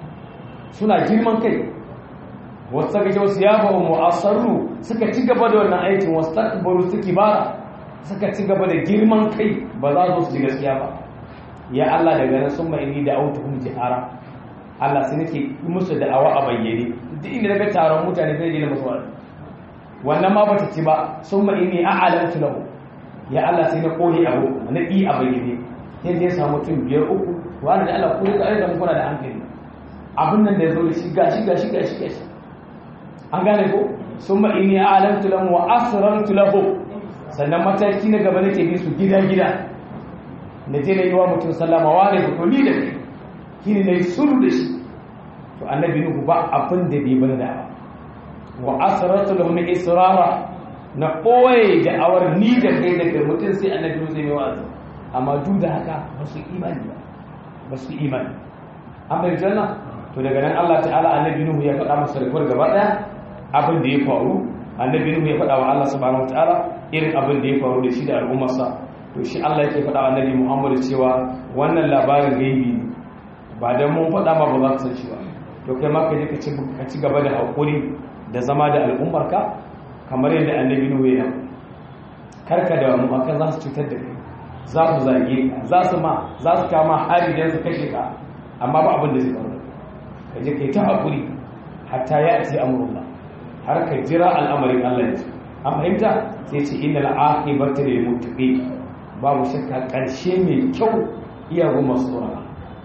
suna girman kai wasu saka kyau su yaba wa mu'asarru suka ci gaba da wannan aikin wasu takbaru suke bara suka ci gaba da girman kai ba za su ji gaskiya ba ya Allah daga nan sun mai da autuhum jihara Allah sai nake musu da'awa a bayyane duk inda daga taron mutane zai je musu wa'azi wannan ma bata ci ba sun ma inni a'alantu lahu ya Allah sai na kore abu na ɗi a bayyane sai zai samu mutum biyar uku wani da Allah ko ya da mu kuna da hankali abin nan da ya zo da shi gashi gashi gashi gashi an gane ko sun ma inni a'alantu lahu wa asrartu lahu sannan mataki na gaba nake bi su gida gida na je na yi wa mutum sallama wa ne ko ni da kai kini na yi suru da shi to annabi nuhu ba abin da bai bada da ba wa asrartu lahum israra na koye da awar ni da kai da kai mutum sai annabi zai yi wa'azi amma duk da haka ba su imani ba ba su imani an bai janna to daga nan Allah ta'ala annabi nuhu ya faɗa masa rikuwar gaba ɗaya abin da ya faru annabi nuhu ya faɗa wa Allah subhanahu wataala irin abin da ya faru da shi da al'ummarsa to shi Allah yake faɗa wa annabi Muhammad cewa wannan labarin gaibi ne ba dan mun faɗa ba ba za ka san shi ba to kai ma ka je ka ci gaba da haƙuri da zama da al'ummarka kamar yadda annabi nuhu ya karka da mu akan za su cutar da kai za su zage ka za su ma za su kama hari dan su kashe ka amma ba abin da zai faru ka je kai ta hakuri hatta ya ati amrullah har ka jira al'amarin Allah ya an fahimta sai ce innal aqibata lil muttaqin babu shakka karshe mai kyau iya ga masu tsoron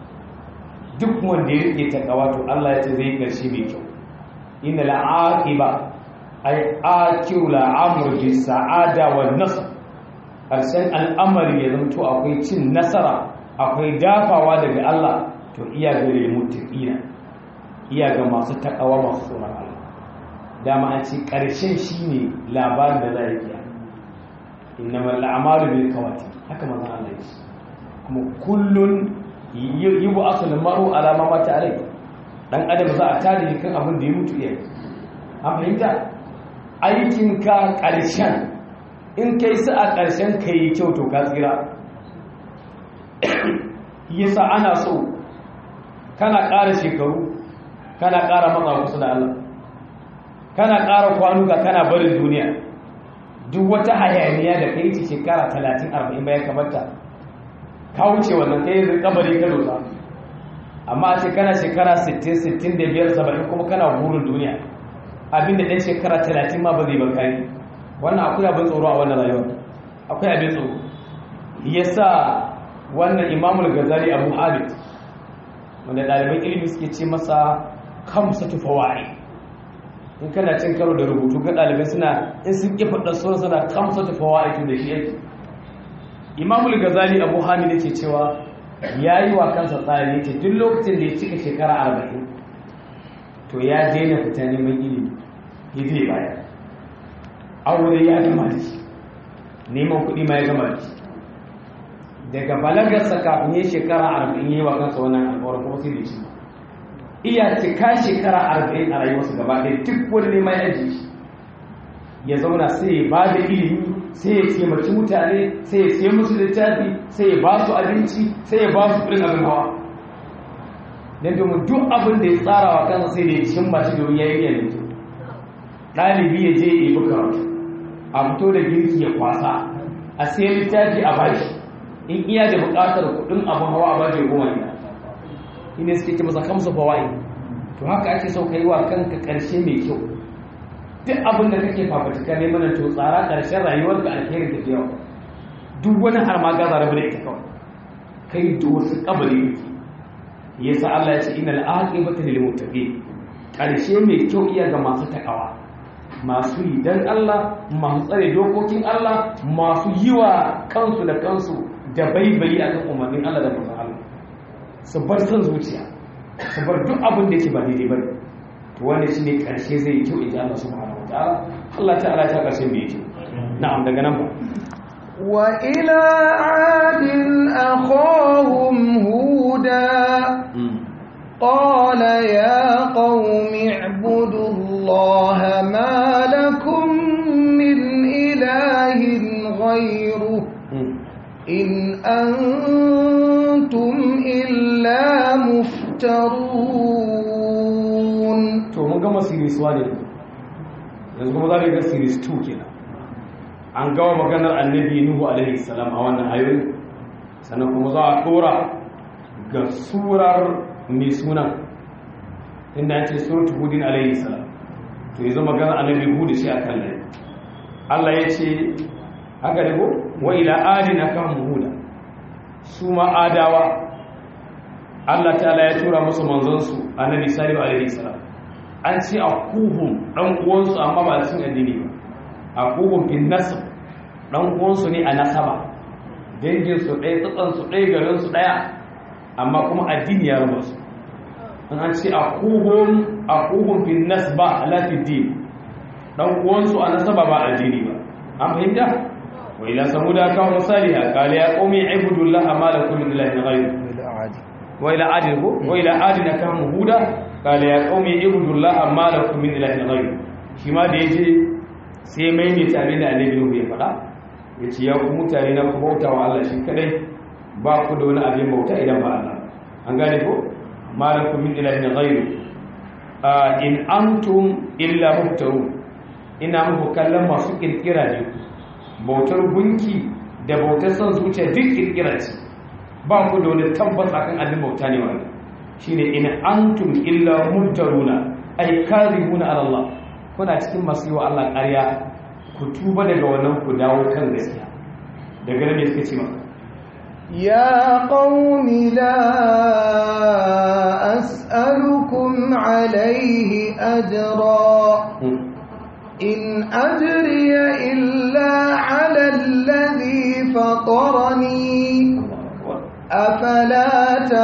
duk wanda ya rike takawa to Allah ya ce zai karshe mai kyau inna la'aqiba ay akiru la'amr bi sa'ada wan nasr karshen al'amari ya zanto akwai cin nasara akwai dafawa daga Allah to iya ga muttaqina iya ga masu takawa masu tsoron Allah dama an ce karshen shine labarin da za a yi innamal a'malu bil kawati haka manzon Allah ya ce kuma kullun yibu asul maru ala ma mata alai dan adam za a tare kan abin da ya mutu iya an fahimta aikinka ƙarshen in kai su a ƙarshen ka yi kyau to ka tsira yasa ana so kana ƙara shekaru kana ƙara matsa kusa da Allah kana ƙara kwanuka kana barin duniya duk wata hayaniya da kai ce shekara 30-40 bayan kamata ka wuce wannan kai yanzu kabari ka dosa amma a ce kana shekara 60-65-70 kuma kana burin duniya abinda ɗan shekara 30 ma ba zai bakari wannan akwai abin tsoro a wannan rayuwar akwai abin tsoro ya sa wannan imamul gazali abu abid wanda ɗaliban ilimi suke ce masa kamsa tufawari in kana cin karo da rubutu ga ɗalibai suna in sun ƙi faɗa suna suna kamsa tufawari tun da shi yake imamul gazali abu hamid yake cewa ya yi wa kansa tsari yake duk lokacin da ya cika shekara arba'in to ya daina fita neman ilimi ya zai baya aure ya gama da shi neman kuɗi ma ya gama da shi daga balagarsa kafin ya shekara arba'in yi wa kansa wannan alƙawarin kuma sai da shi iya cika shekara arba'in a rayuwarsa gaba ɗaya duk wani neman ya ji shi ya zauna sai ya ba da ilimi sai ya taimaki mutane sai ya siya musu littafi sai ya ba su abinci sai ya ba su kuɗin abin hawa don domin duk abin da ya tsara wa kansa sai da ya cimma shi domin ya yi yanzu ɗalibi ya je ya yi karatu a fito da girki ya kwasa a siya littafi a bashi in iya da buƙatar kuɗin abin hawa a bashi goma ne ina suke ce masa kamsa fawai to haka ake so ka yi wa kanka ƙarshe mai kyau duk abin da kake fafutuka ne mana to tsara ƙarshen rayuwar ka alherin da yawa duk wani har ma gaza rabu da ita kawai kai da wasu kabari yake yasa Allah ya ce innal aqibata lil muttaqin ƙarshe mai kyau iya ga masu takawa masu yi dan Allah masu tsare dokokin Allah masu yi wa kansu da kansu da baibayi akan umarnin Allah da manzon Allah su bar son zuciya su bar duk abin da yake ba daidai bane to wannan shine karshe zai yi kyau in ji Allah subhanahu wataala Allah ta'ala ta karshe mai kyau na'am daga nan ba wa ila adin akhahum huda قال يا قوم اعبدوا الله ما لكم من إله غيره إن أنتم إلا مفترون to mun gama series 1 ne yanzu kuma za mu ga series 2 kenan an gawa maganar annabi nuhu alaihi salam a wannan ayoyi sannan kuma za a dora ga surar mai sunan inda ya ce suratu hudin alaihi salam to yanzu maganar annabi hudu shi a kan lai Allah ya ce haka da ko wa ila adin akan huda su ma adawa Allah ta'ala ya tura musu manzansu annabi salihu alaihi salam an ce a kuhun dan uwansu amma ba cikin addini ba a kuhun bin nasab dan uwansu ne a nasaba dangin su ɗaya tsatsan su ɗaya garin su ɗaya amma kuma addini ya raba su an ce a kuhun a kuhun bin nasba ala fi din dan uwansu a nasaba ba addini ba an fahimta wa ila samuda kawo misaliha qala ya qaumi ibudullaha ma lakum min ilahin ghayr wa ila adin ko wa ila adin kawo huda qala ya qaumi ibudullaha ma lakum min ilahin ghayr shi ma da yace sai mai ne tare da annabi Nuhu ya fada yace ya ku mutane na ku bauta wa Allah shi kadai ba ku da wani abin bauta idan ba Allah an gane ko ma lakum min ilahin ghayr in antum illa muftarun ina muku kallon masu kirkira ne bautar gunki da bautar son zuciya duk kirkira ce ba ku da wani tabbas akan abin bauta ne wani shine in antum illa mumtaruna ay kadhibuna ala Allah kuna cikin masu yi wa Allah ƙarya ku tuba daga wannan ku dawo kan gaskiya daga nan ne suka ce maka يا قوم لا أسألكم عليه أجرا إن أجري إلا على الذي فطرني أفلا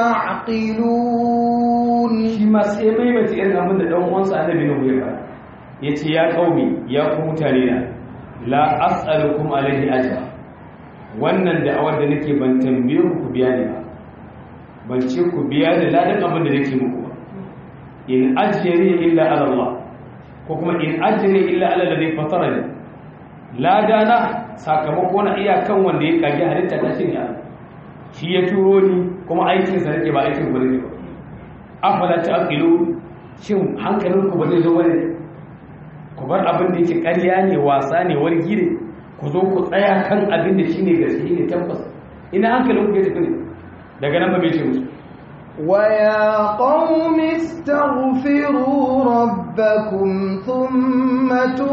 تعقلون shi ma sai maimaita irin abin da ɗan uwansa annabi nuhu ya fara ya ce ya ƙaumi ya ku mutane na la as'alukum alaihi ajra wannan da awar da nake ban tambaye ku ku biya ni ba ban ce ku biya ni ladan abin da nake muku ba in ajri illa ala Allah ko kuma in ajri illa ala alladhi fatarani ladana sakamako na iyakan wanda ya kage halitta ta shine Allah shi ya turo ni kuma aikin sa nake ba aikin ku nake ba afala ta'qilu shin hankalinku ba zai zo bane ku bar abin da yake ƙarya ne wasa ne wargi ne ku zo ku tsaya kan abin da shine gaske ne tabbas ina hankalinku ya tafi ne daga nan ba bai ce musu ويا قوم استغفروا ربكم ثم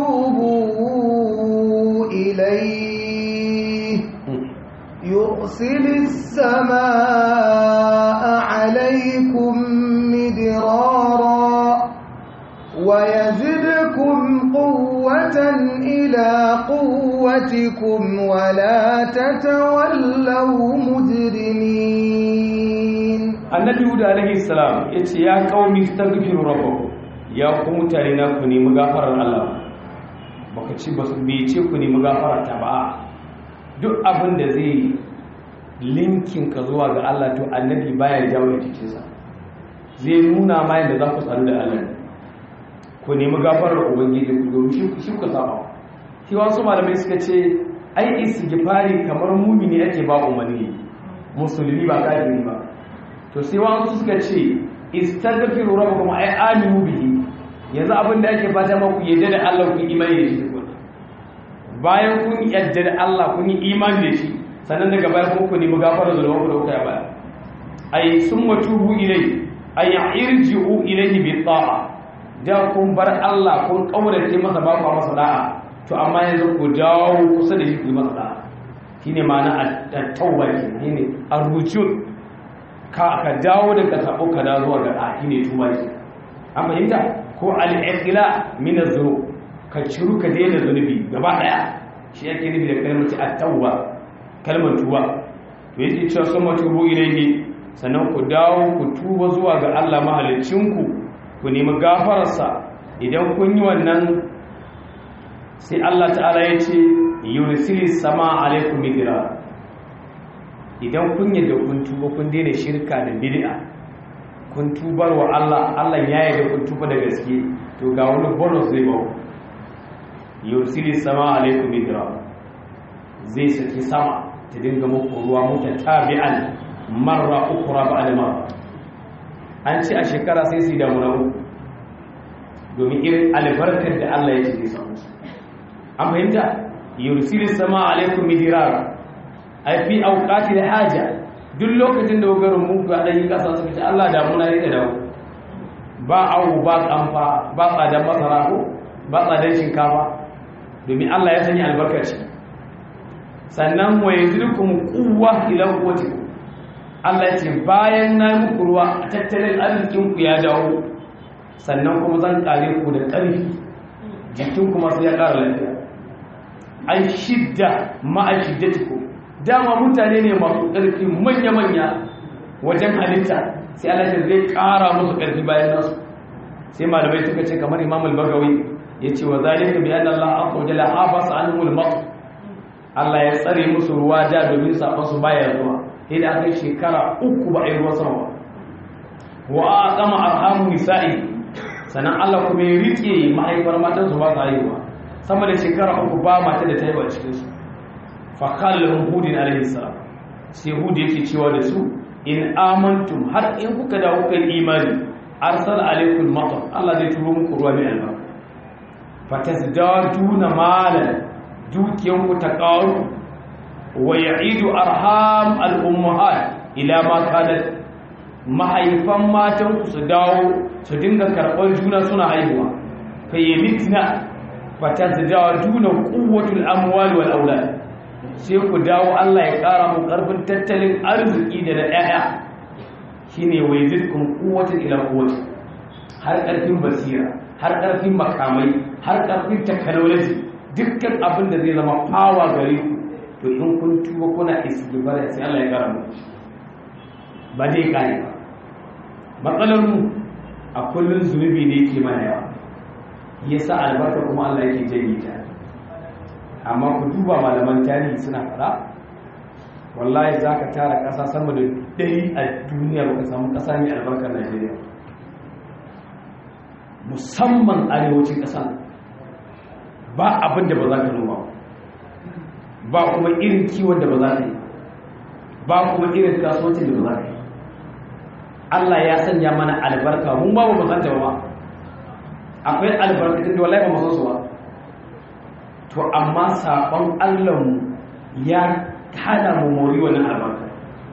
توبوا إليه يرسل السماء عليكم ويزدكم قوة إلى قوتكم ولا تتولوا مجرمين annabi huda alaihi salam ya ce ya qaumi astaghfiru rabbakum ya ku mutane na ku nemi gafarar Allah baka ci ba bai ce ku nemi gafarar ta ba duk abin da zai linkin ka zuwa ga Allah to annabi baya jawo jikinsa zai nuna ma yadda za ku tsaro da Allah ku nemi gafarar ubangiji ku domin shi ku saba shi wasu malamai suka ce ai istighfari kamar mumini ake ba umarni musulmi ba kafiri ba to sai wasu suka ce istaghfiru rabbakum ay aminu bihi yanzu abin da ake fata ma ku yadda da Allah ku imani da shi tukuna bayan kun yadda da Allah kun yi imani da shi sannan daga baya kuma ku nemi gafarar zulmanku da kuka yi baya ay summa tubu ilai ay irji'u ilayhi bi ta'a da kun bar Allah kun kaurace masa ba ku masa da'a to amma yanzu ku dawo kusa da shi ku yi masa da'a shine ma'ana at-tawba shine ar-rujul ka ka dawo da ka sabo ka da zuwa ga da'a shine tuba shi an fahimta ko al-iqla min az-zunub ka ciru ka daina zunubi gaba daya shi yake nufi da kalmar at-tawba kalmar tuba to yake cewa sun matubu ilayhi sannan ku dawo ku tuba zuwa ga Allah mahalicinku ku nemi gafararsa idan kun yi wannan sai Allah ta'ala ya ce yursili sama alaikum midra idan kun yadda kun tuba kun daina shirka da bid'a kun tubar wa Allah Allah ya yarda kun tuba da gaske to ga wani bonus zai ba yursili sama alaikum midra zai saki sama ta dinga muku ruwa mutatabi'an marra ukura ba da marra an ce a shekara sai su damu na uku domin irin albarkar da Allah ya ce zai samu su an fahimta yursilu sama alaikum midirar ai fi auqati haja duk lokacin da garin mu ga dan kasa suka ce Allah da muna yake dawo ba awu ba kamfa ba tsadan masara ko ba tsadan shinkafa domin Allah ya sanya albarkaci sannan wa yazrukum quwwa ila quwwatikum Allah ya ce bayan na yi muku ruwa a tattalin arzikinku ya dawo sannan kuma zan kare ku da ƙarfi jikin kuma sai ya ƙara lafiya an shidda ma'a shiddatiku dama mutane ne masu ƙarfi manya-manya wajen halitta sai Allah ya zai ƙara musu ƙarfi bayan nasu sai malamai suka ce kamar imam al-bagawi ya ce wa zalika bi anna Allah azza wa jalla habasa anhum al Allah ya tsare musu ruwa da domin sabon su baya zuwa sai da aka shekara uku ba a yi ruwan sama ba wa a kama arhamu nisa'i sannan Allah kuma ya rike mahaifar matan su ba su haihuwa sama da shekara uku ba mata da ta yi ba cikin su fa kallon hudin alaihi salam sai hudu yake cewa da su in amantum har in kuka da kuka yi imani arsal alaikum matar Allah zai turo muku ruwa mai albarka fatasdaduna malan dukiyanku ta ƙaru wa ya'idu arham al'ummahat ila ma kanat mahaifan matan su dawo su dinga karɓar juna suna haihuwa fa yalitna fa tazdaduna quwwatul amwal wal aulad sai ku dawo Allah ya ƙara mu ƙarfin tattalin arziki da da ƴaƴa shine wa yazidkum quwwatan ila quwwati har ƙarfin basira har ƙarfin makamai har ƙarfin technology dukkan abin da zai zama power gare ku to in kun tuba kuna istighfar sai Allah ya kara muku ba dai kare ba matsalar mu a kullun zunubi ne yake mana yawa yasa albarka kuma Allah yake janye ta amma ku duba malaman tarihi suna fara wallahi zaka tara kasa sama da dari a duniya baka samu kasa mai albarkar Najeriya musamman arewacin kasa ba abin da ba za ka noma ba kuma irin kiwon da ba za ka yi ba kuma irin kasuwancin da ba za ka yi Allah ya sanya mana albarka mun ba mu san ba akwai albarkatun da wallahi ba mu san su ba to amma sabon Allah mu ya hana mu mori wannan albarka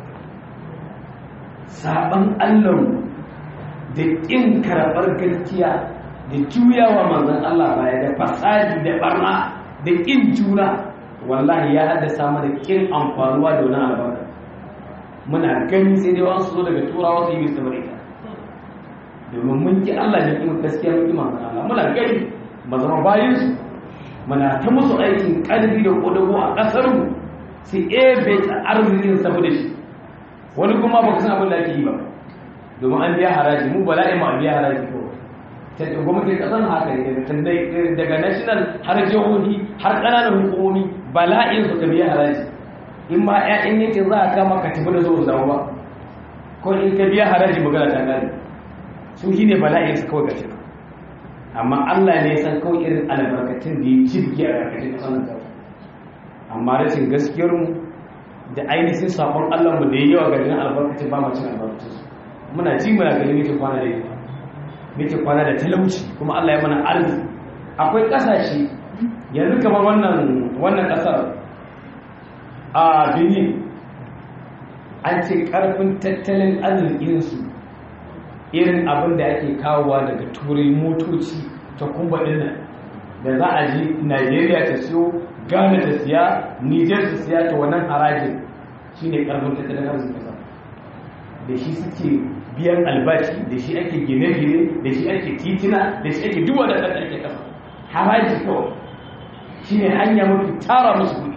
sabon Allah mu da kin karɓar gaskiya da juyawa manzon Allah baya da fasadi da barna da kin juna wallahi ya haddasa mana kin amfanuwa da wannan albarka muna gani sai dai wasu zo daga turawa su yi mista barika domin mun ki Allah ne kuma gaskiya mun ki manzon Allah muna gani ba zama bayin su muna ta musu aikin ƙarfi da kodago a ƙasar mu sai ebe ta arzikin saboda shi wani kuma ba ku san abin da ake yi ba domin an biya haraji mu bala'i ma biya haraji ko ta gwamnatin ƙasar haka ne daga national har jihohi har ƙananan hukumomi bala'in su ka biya haraji in ma 'ya'yan yankin za a kama ka tafi da zuwa zama ba ko in ka biya haraji magana ta gane su shi ne bala'in su kawai gashi amma Allah ne san kawai irin albarkatun da ya jirgi a ƙarƙashin ƙasar nan amma rashin gaskiyar mu da ainihin sabon Allah mu da ya yawa garin albarkacin ba mu cin albarkacin su muna ji muna ganin muke kwana da ita muke kwana da talauci kuma Allah ya mana arziki akwai ƙasashe yanzu kamar wannan wannan ƙasar a Benin an ce ƙarfin tattalin arzikinsu irin abin da ake kawowa daga turai motoci ta kumbaɗin nan da za a ji Najeriya ta siyo Ghana ta siya Niger ta siya ta wannan harajin shine ƙarfin tattalin arzikin ƙasa da shi suke biyan albashi da shi ake gine-gine da shi ake titina da shi ake duwa da ƙasa ake ƙasa haraji kawai shi ne hanya mafi tara musu kuɗi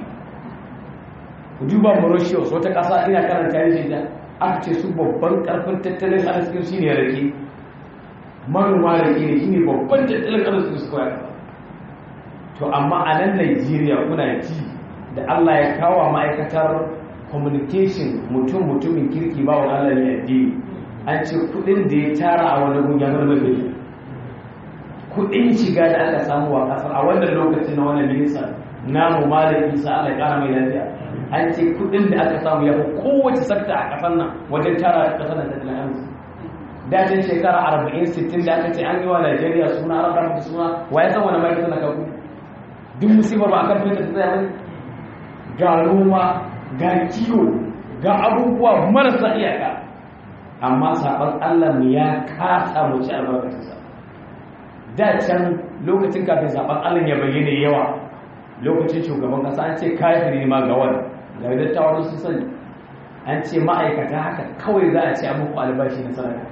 ku duba mauritius wata ƙasa ina karanta yin da aka ce su babban ƙarfin tattalin arzikin shi ne rake manoma rake ne shi ne babban tattalin arzikin su kawai to amma a nan nigeria kuna ji da allah ya kawo ma'aikatar communication mutum mutumin kirki ba wa allah ne addini an ce kudin da ya tara a wani gun ya zama bai kudin shiga da aka samu a kasar a wannan lokacin na wannan minista namu malam isa Allah ya kara mai lafiya an ce kudin da aka samu ya fi kowace sakta a kasar nan wajen tara a kasar nan tattalin arziki dajin shekara arba'in sittin da aka ce an yi wa Najeriya suna an rafa suna wa ya san wani mai suna kaku duk musibar ba a kan fita ta tsaya ga noma ga kiwo ga abubuwa marasa iyaka amma saɓon Allah mu ya kasa mu ci albarkacinsa da can lokacin kafin saɓon Allah ya bayyana yawa lokacin shugaban ƙasa an ce kafiri ma ga wani ga dattawan su sani an ce ma'aikata haka kawai za a ce a muku albashi na sadaka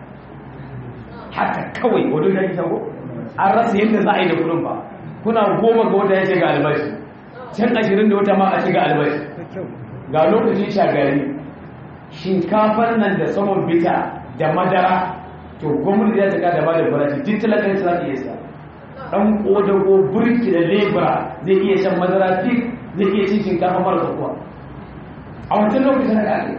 haka kawai wadda da ita ko an rasa yadda za a yi da kudin ba kuna goma ga wata ya ce ga albashi can ashirin da wata ma a ce ga albashi ga lokacin shagari shinkafar nan da saman bita da madara to gwamnati ya taka da ba da farashi duk talakan za ta iya sa dan kodago burki da lebura zai iya shan madara fik zai iya cin shinkafa mara kuwa a wancan lokacin da ake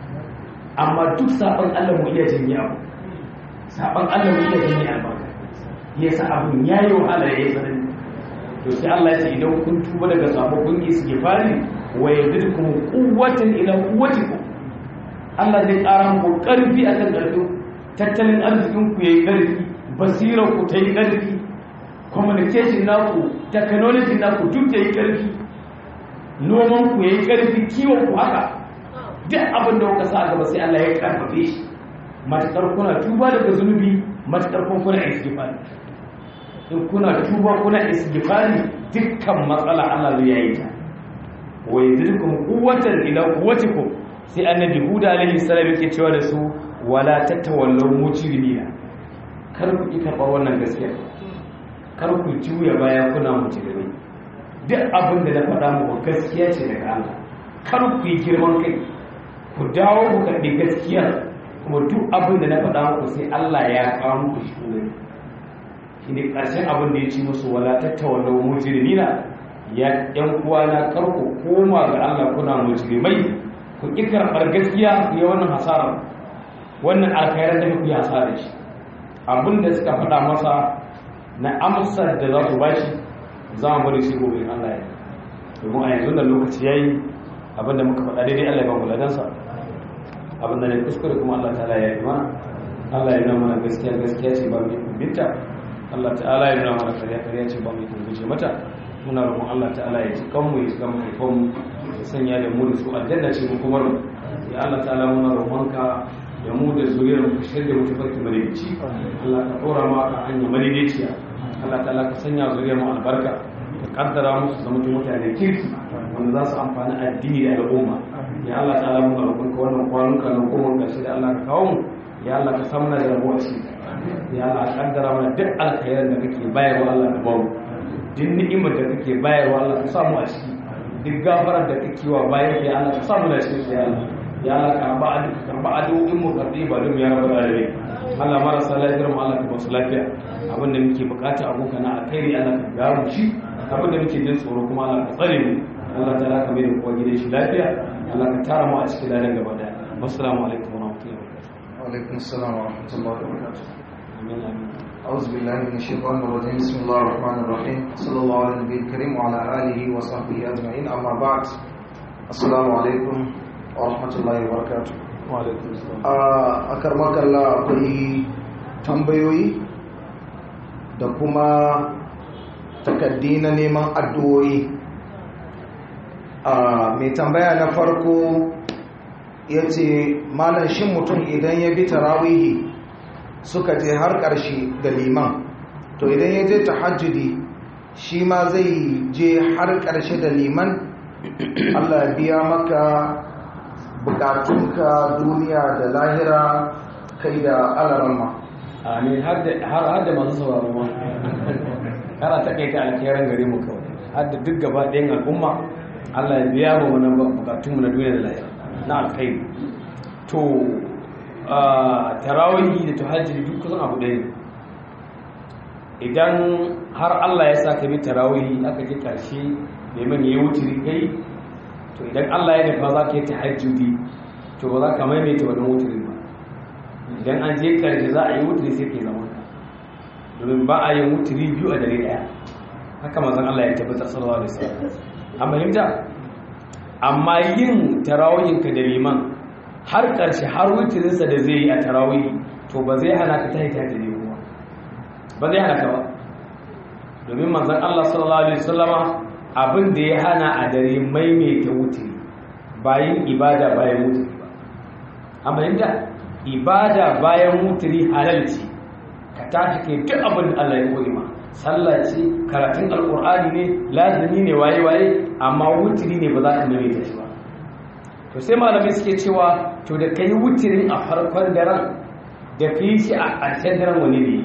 amma duk sabon allah mu iya jin yawo sabon allah mu iya jin yawo ya sa abin ya yi wahala ya yi tsanani to sai allah ya ce idan kun tuba daga sabon kun yi suke fari wa yazidkum quwwatan ila quwwatikum Allah zai ƙara muku ƙarfi a kan ƙarfi tattalin arzikinku ya yi ƙarfi basirar ku ta yi ƙarfi communication naku technology naku duk ta yi ƙarfi noman ku ya yi ƙarfi kiwon ku haka duk abin da kuka sa a gaba sai Allah ya ƙarfafe shi matuƙar kuna tuba daga zunubi matuƙar kun kuna istighfari in kuna tuba kuna istighfari dukkan matsala Allah zai yayi ta wa yazidukum quwwatan ila quwwatikum sai annabi huda alaihi salam yake cewa da su wala tatawallaw mujrimina kar ku ki karɓar wannan gaskiya kar ku juya baya kuna mujrimi duk abin da na faɗa muku gaskiya ce daga Allah kar ku yi girman kai ku dawo ku karɓi gaskiya kuma duk abin da na faɗa muku sai Allah ya kawo muku shi ne shi ne ƙarshen abin da ya ci musu wala tatawallaw mujrimina ya yan uwana kar ku koma ga Allah kuna mujrimai ku ƙi karɓar gaskiya ku yi wannan hasarar wannan alkhairar da ku yi hasarar shi abin da suka faɗa masa na amsar da za su bashi za mu bari shi gobe Allah ya domin a yanzu da lokaci yayi abin da muka faɗa daidai Allah ya ba mu ladansa abin da ne kuskure kuma Allah ta'ala ya yi mana Allah ya nuna mana gaskiya gaskiya ce ba mu binta Allah ta'ala ya nuna mana kariya kariya ce ba mu guje mata muna roƙon Allah ta'ala ya ci kanmu ya ci kan mu ya sanya da mu da su aljanna ce mu kuma ya Allah ta'ala muna roƙonka da mu da zuriyar mu shirya mu tafarki madaidaici Allah ka ɗora mu akan hanya madaidaiciya Allah ta'ala ka sanya zuriyar mu albarka ka kaddara musu zama mutane kirki wanda za su amfani addini da al'umma ya Allah ta'ala muna roƙonka wannan kwanuka na goma ƙarshe da Allah ka kawo mu ya Allah ka samu na da rabuwa ciki ya Allah kaddara mana duk alkhairan da kake bayarwa Allah ka bamu duk ni'imar da kake bayarwa Allah ka samu a ciki duk gafarar da kake wa bayan ya Allah ka samu da cikin ya Allah ya Allah ka ba adu ka ba adu in mu karbi ba dum ya rabbal alamin Allah marasa lafiyar mu Allah ka ba su lafiya abin da muke bukata abokan na alkhairi Allah ka gamu shi abin da muke jin tsoro kuma Allah ka tsare mu Allah ta ka mai da kowa gidan shi lafiya Allah ka tara mu a cikin ladan gaba daya assalamu alaikum wa rahmatullahi wa barakatuh wa alaikum assalam wa rahmatullahi wa barakatuh amin amin أعوذ بالله من الشيطان الرجيم بسم الله الرحمن الرحيم صلى الله على النبي الكريم وعلى آله وصحبه أجمعين أما بعد السلام عليكم ورحمة الله وبركاته wa alaikum assalam a karmakalla akwai tambayoyi da kuma takaddi na neman addu'o'i mai tambaya na farko ya ce malam shin mutum idan ya bi tarawihi suka je har ƙarshe da liman to idan ya je tahajjudi shi ma zai je har ƙarshe da liman allah ya biya maka bukatunka duniya da lahira kai da alarama amin har da har da masu sauraro ma kana ta kai ta alkhairan gare mu kawai har da duk gaba ɗayan al'umma Allah ya biya mu wannan bukatun mu na duniya da lahira na alkhairi to tarawihi da tahajjudi duk kusan abu ɗaya ne idan har Allah ya sa ka bi tarawihi aka je karshe neman yayi wuturi kai to idan Allah ya nufa za ka yi tahajjudi to ba za ka maimaita wannan wuturin ba idan an je karshe za a yi wuturi sai ke zama domin ba a yin wuturi biyu a dare daya haka mazan Allah ya tabbatar sallallahu alaihi wasallam an fahimta amma yin tarawihin ka da liman har karshe har wuturinsa da zai yi a tarawih to ba zai hana ka tahi tahajjudi ba ba zai hana ka ba domin manzon Allah sallallahu alaihi wasallama abin da ya hana a dare maimaita wuturi bayan ibada bayan wuturi ba amma yadda ibada bayan wuturi halal ce ka tashi kai duk abin da Allah ya koyi ma sallah ce karatun alkur'ani ne lazimi ne waye waye amma wuturi ne ba za ka maimaita shi ba to sai malamai suke cewa to da kai wuturin a farkon daren da kai shi a ƙarshen daren wani ne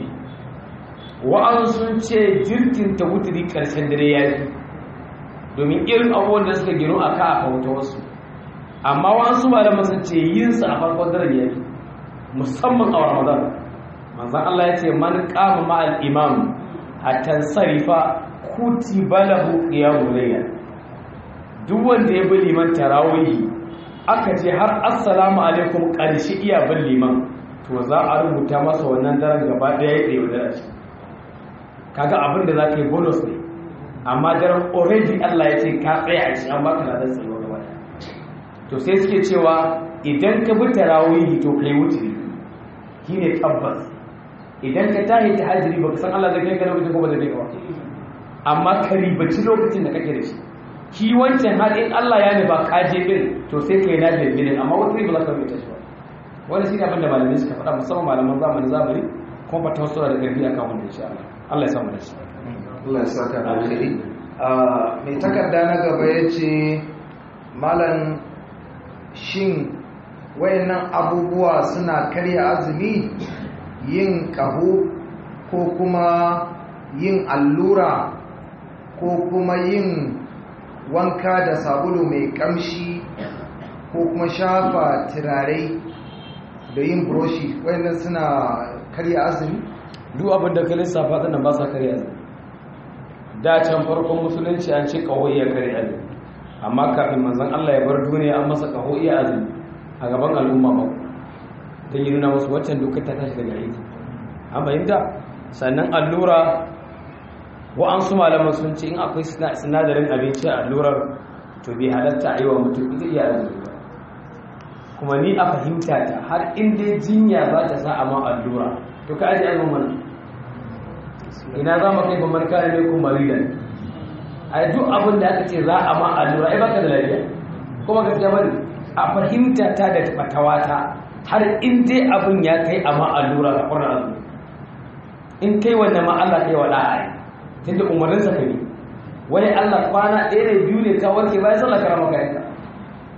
wa'an sun ce jirkin ta wuturi ƙarshen dare ya yi domin irin abubuwan da suka gino a ka a kauta wasu amma wasu malaman sun ce yin sa a farkon daren yayi musamman a ramadan manzon Allah ya ce man qama ma al imam hatta sarifa kutiba lahu qiyamul layl duk wanda ya bi liman tarawih aka ce har assalamu alaikum karshe iya bin liman to za a rubuta masa wannan daren gaba daya ya tsaye da shi kaga abin da zaka yi bonus ne amma daren already Allah ya ce ka tsaya a shi an baka ladan tsayo gaba to sai suke cewa idan ka bi tarawih to kai wuturi shine tabbas idan ka tahi tahajjudi baka san Allah zai kai ka lokacin ko ba zai kai ka amma ka ribaci lokacin da kake da shi shi wancan har in Allah ya nufa ka je din to sai kai na da bilin amma wuturi ba za ka rubuta shi ba wani shine abin da malamai suka faɗa musamman malaman zamanin zamani kuma fata wasu da garbi akan wanda insha Allah Allah ya samu da shi Allah ya saka da alheri mai takarda na gaba ya ce malam shin wayannan abubuwa suna karya azumi yin ƙaho ko kuma yin allura ko kuma yin wanka da sabulu mai ƙamshi ko kuma shafa turare da yin buroshi wayannan suna karya azumi duk abin da ka lissafa ɗin ba sa karya azumi da can farkon musulunci an ce ƙaho iya karya azumi amma kafin manzon Allah ya bar duniya an masa ƙaho iya azumi a gaban al'umma ba don yi nuna wasu waccan dokar ta tashi daga aiki an fahimta sannan allura wa'ansu malaman sun ce in akwai sinadarin abinci a allurar to bai halatta a yi wa mutum ita iya azumi ba kuma ni a fahimta ta har inda jinya za ta sa a ma allura to ka aji azumin mana ina za mu kai ba man kare ne kuma maridan a duk abin da aka ce za a ma allura ai baka da lafiya kuma gaskiya bane a fahimta ta da fatawata har in dai abin ya kai a ma allura ka ƙwarar azumi in kai wannan ma Allah kai wa da'a tunda umarnin sa kai wani Allah kwana ɗaya ne biyu ne ka warke bayan sallah karama kayanka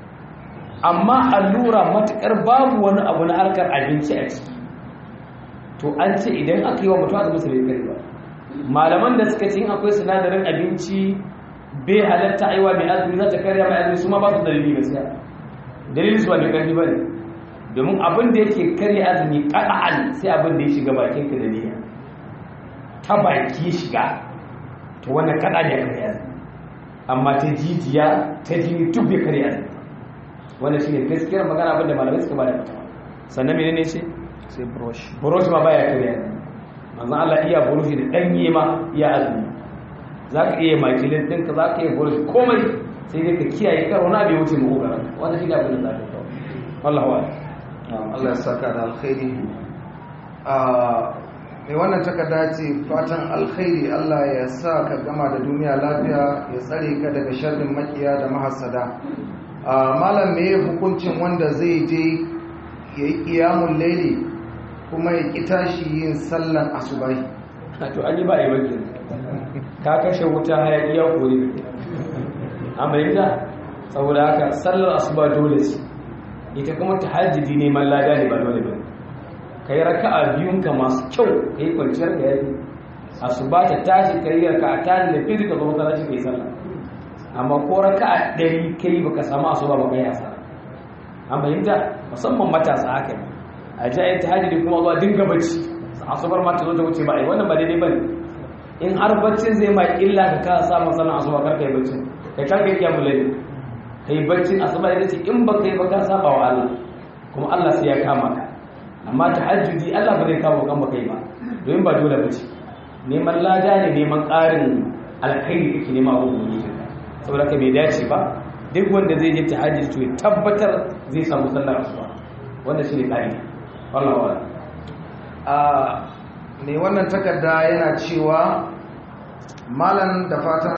amma allura matukar babu wani abu na harkar abinci a ciki to an ce idan aka yi wa mutum azumin sa bai kare ba malaman da suka ce in akwai sinadarin abinci bai halatta aiwa mai azumi za ta karya mai azumi su ma ba su dalili gaskiya dalili su ba mai karfi ba ne domin abin da yake karya azumi ƙa'an sai abin da ya shiga bakin ka da niyya ta baki shiga to wannan kaɗa ne ya karya azumi amma ta jijiya ta jini duk bai karya azumi wannan shine gaskiyar magana abin da malamai suka ba da fatawa sannan menene ce sai brush buroshi ma baya karya azumi manzon Allah iya buroshi da ɗanye ma iya azumi za ka iya makilin ɗinka za ka iya buroshi komai sai dai ka kiyaye karo na bai wuce mahogara wannan shi ne abin da za ka kawo Allah wa Allah ya saka da alkhairi a mai wannan takarda ce fatan alkhairi Allah ya sa ka gama da duniya lafiya ya tsare ka daga sharrin makiya da mahasada a malam me hukuncin wanda zai je ya yi kiyamun laili kuma ya ƙi tashi yin sallan asubahi to an yi ba a yi wakil ka kashe wuta hayaki ya kori amurka saboda haka sallar asuba dole ce ita kuma ta hajjidi neman lada ne ba dole ba ka yi raka a biyunka masu kyau ka yi kwanciyar ka yafi asuba ta tashi ka yi raka a tashi da fili ka zama kalashi ka yi sallah amma ko raka a ɗari ka yi baka samu asuba ba ka yi asara an fahimta musamman matasa haka ne a jayin ta hajjidi kuma zuwa dinga bacci asubar ma ta zo ta wuce ba a yi wannan ba daidai ba ne in har baccin zai ma illa ka kasa samun sallan asuba kar ka yi baccin kai kan kai kiyamu lalle kai baccin asuba ita ce in ba kai ba ka saba wa Allah kuma Allah sai ya kama ka amma tahajjudi Allah ba zai kama kan ba kai ba domin ba dole bace neman lada ne neman ƙarin alkhairi kake nema a wurin saboda ka bai dace ba duk wanda zai je tahajjudi to ya tabbatar zai samu sallar asuba wanda shine ƙa'ida wallahi wallahi a mai wannan takarda yana cewa malam da fatan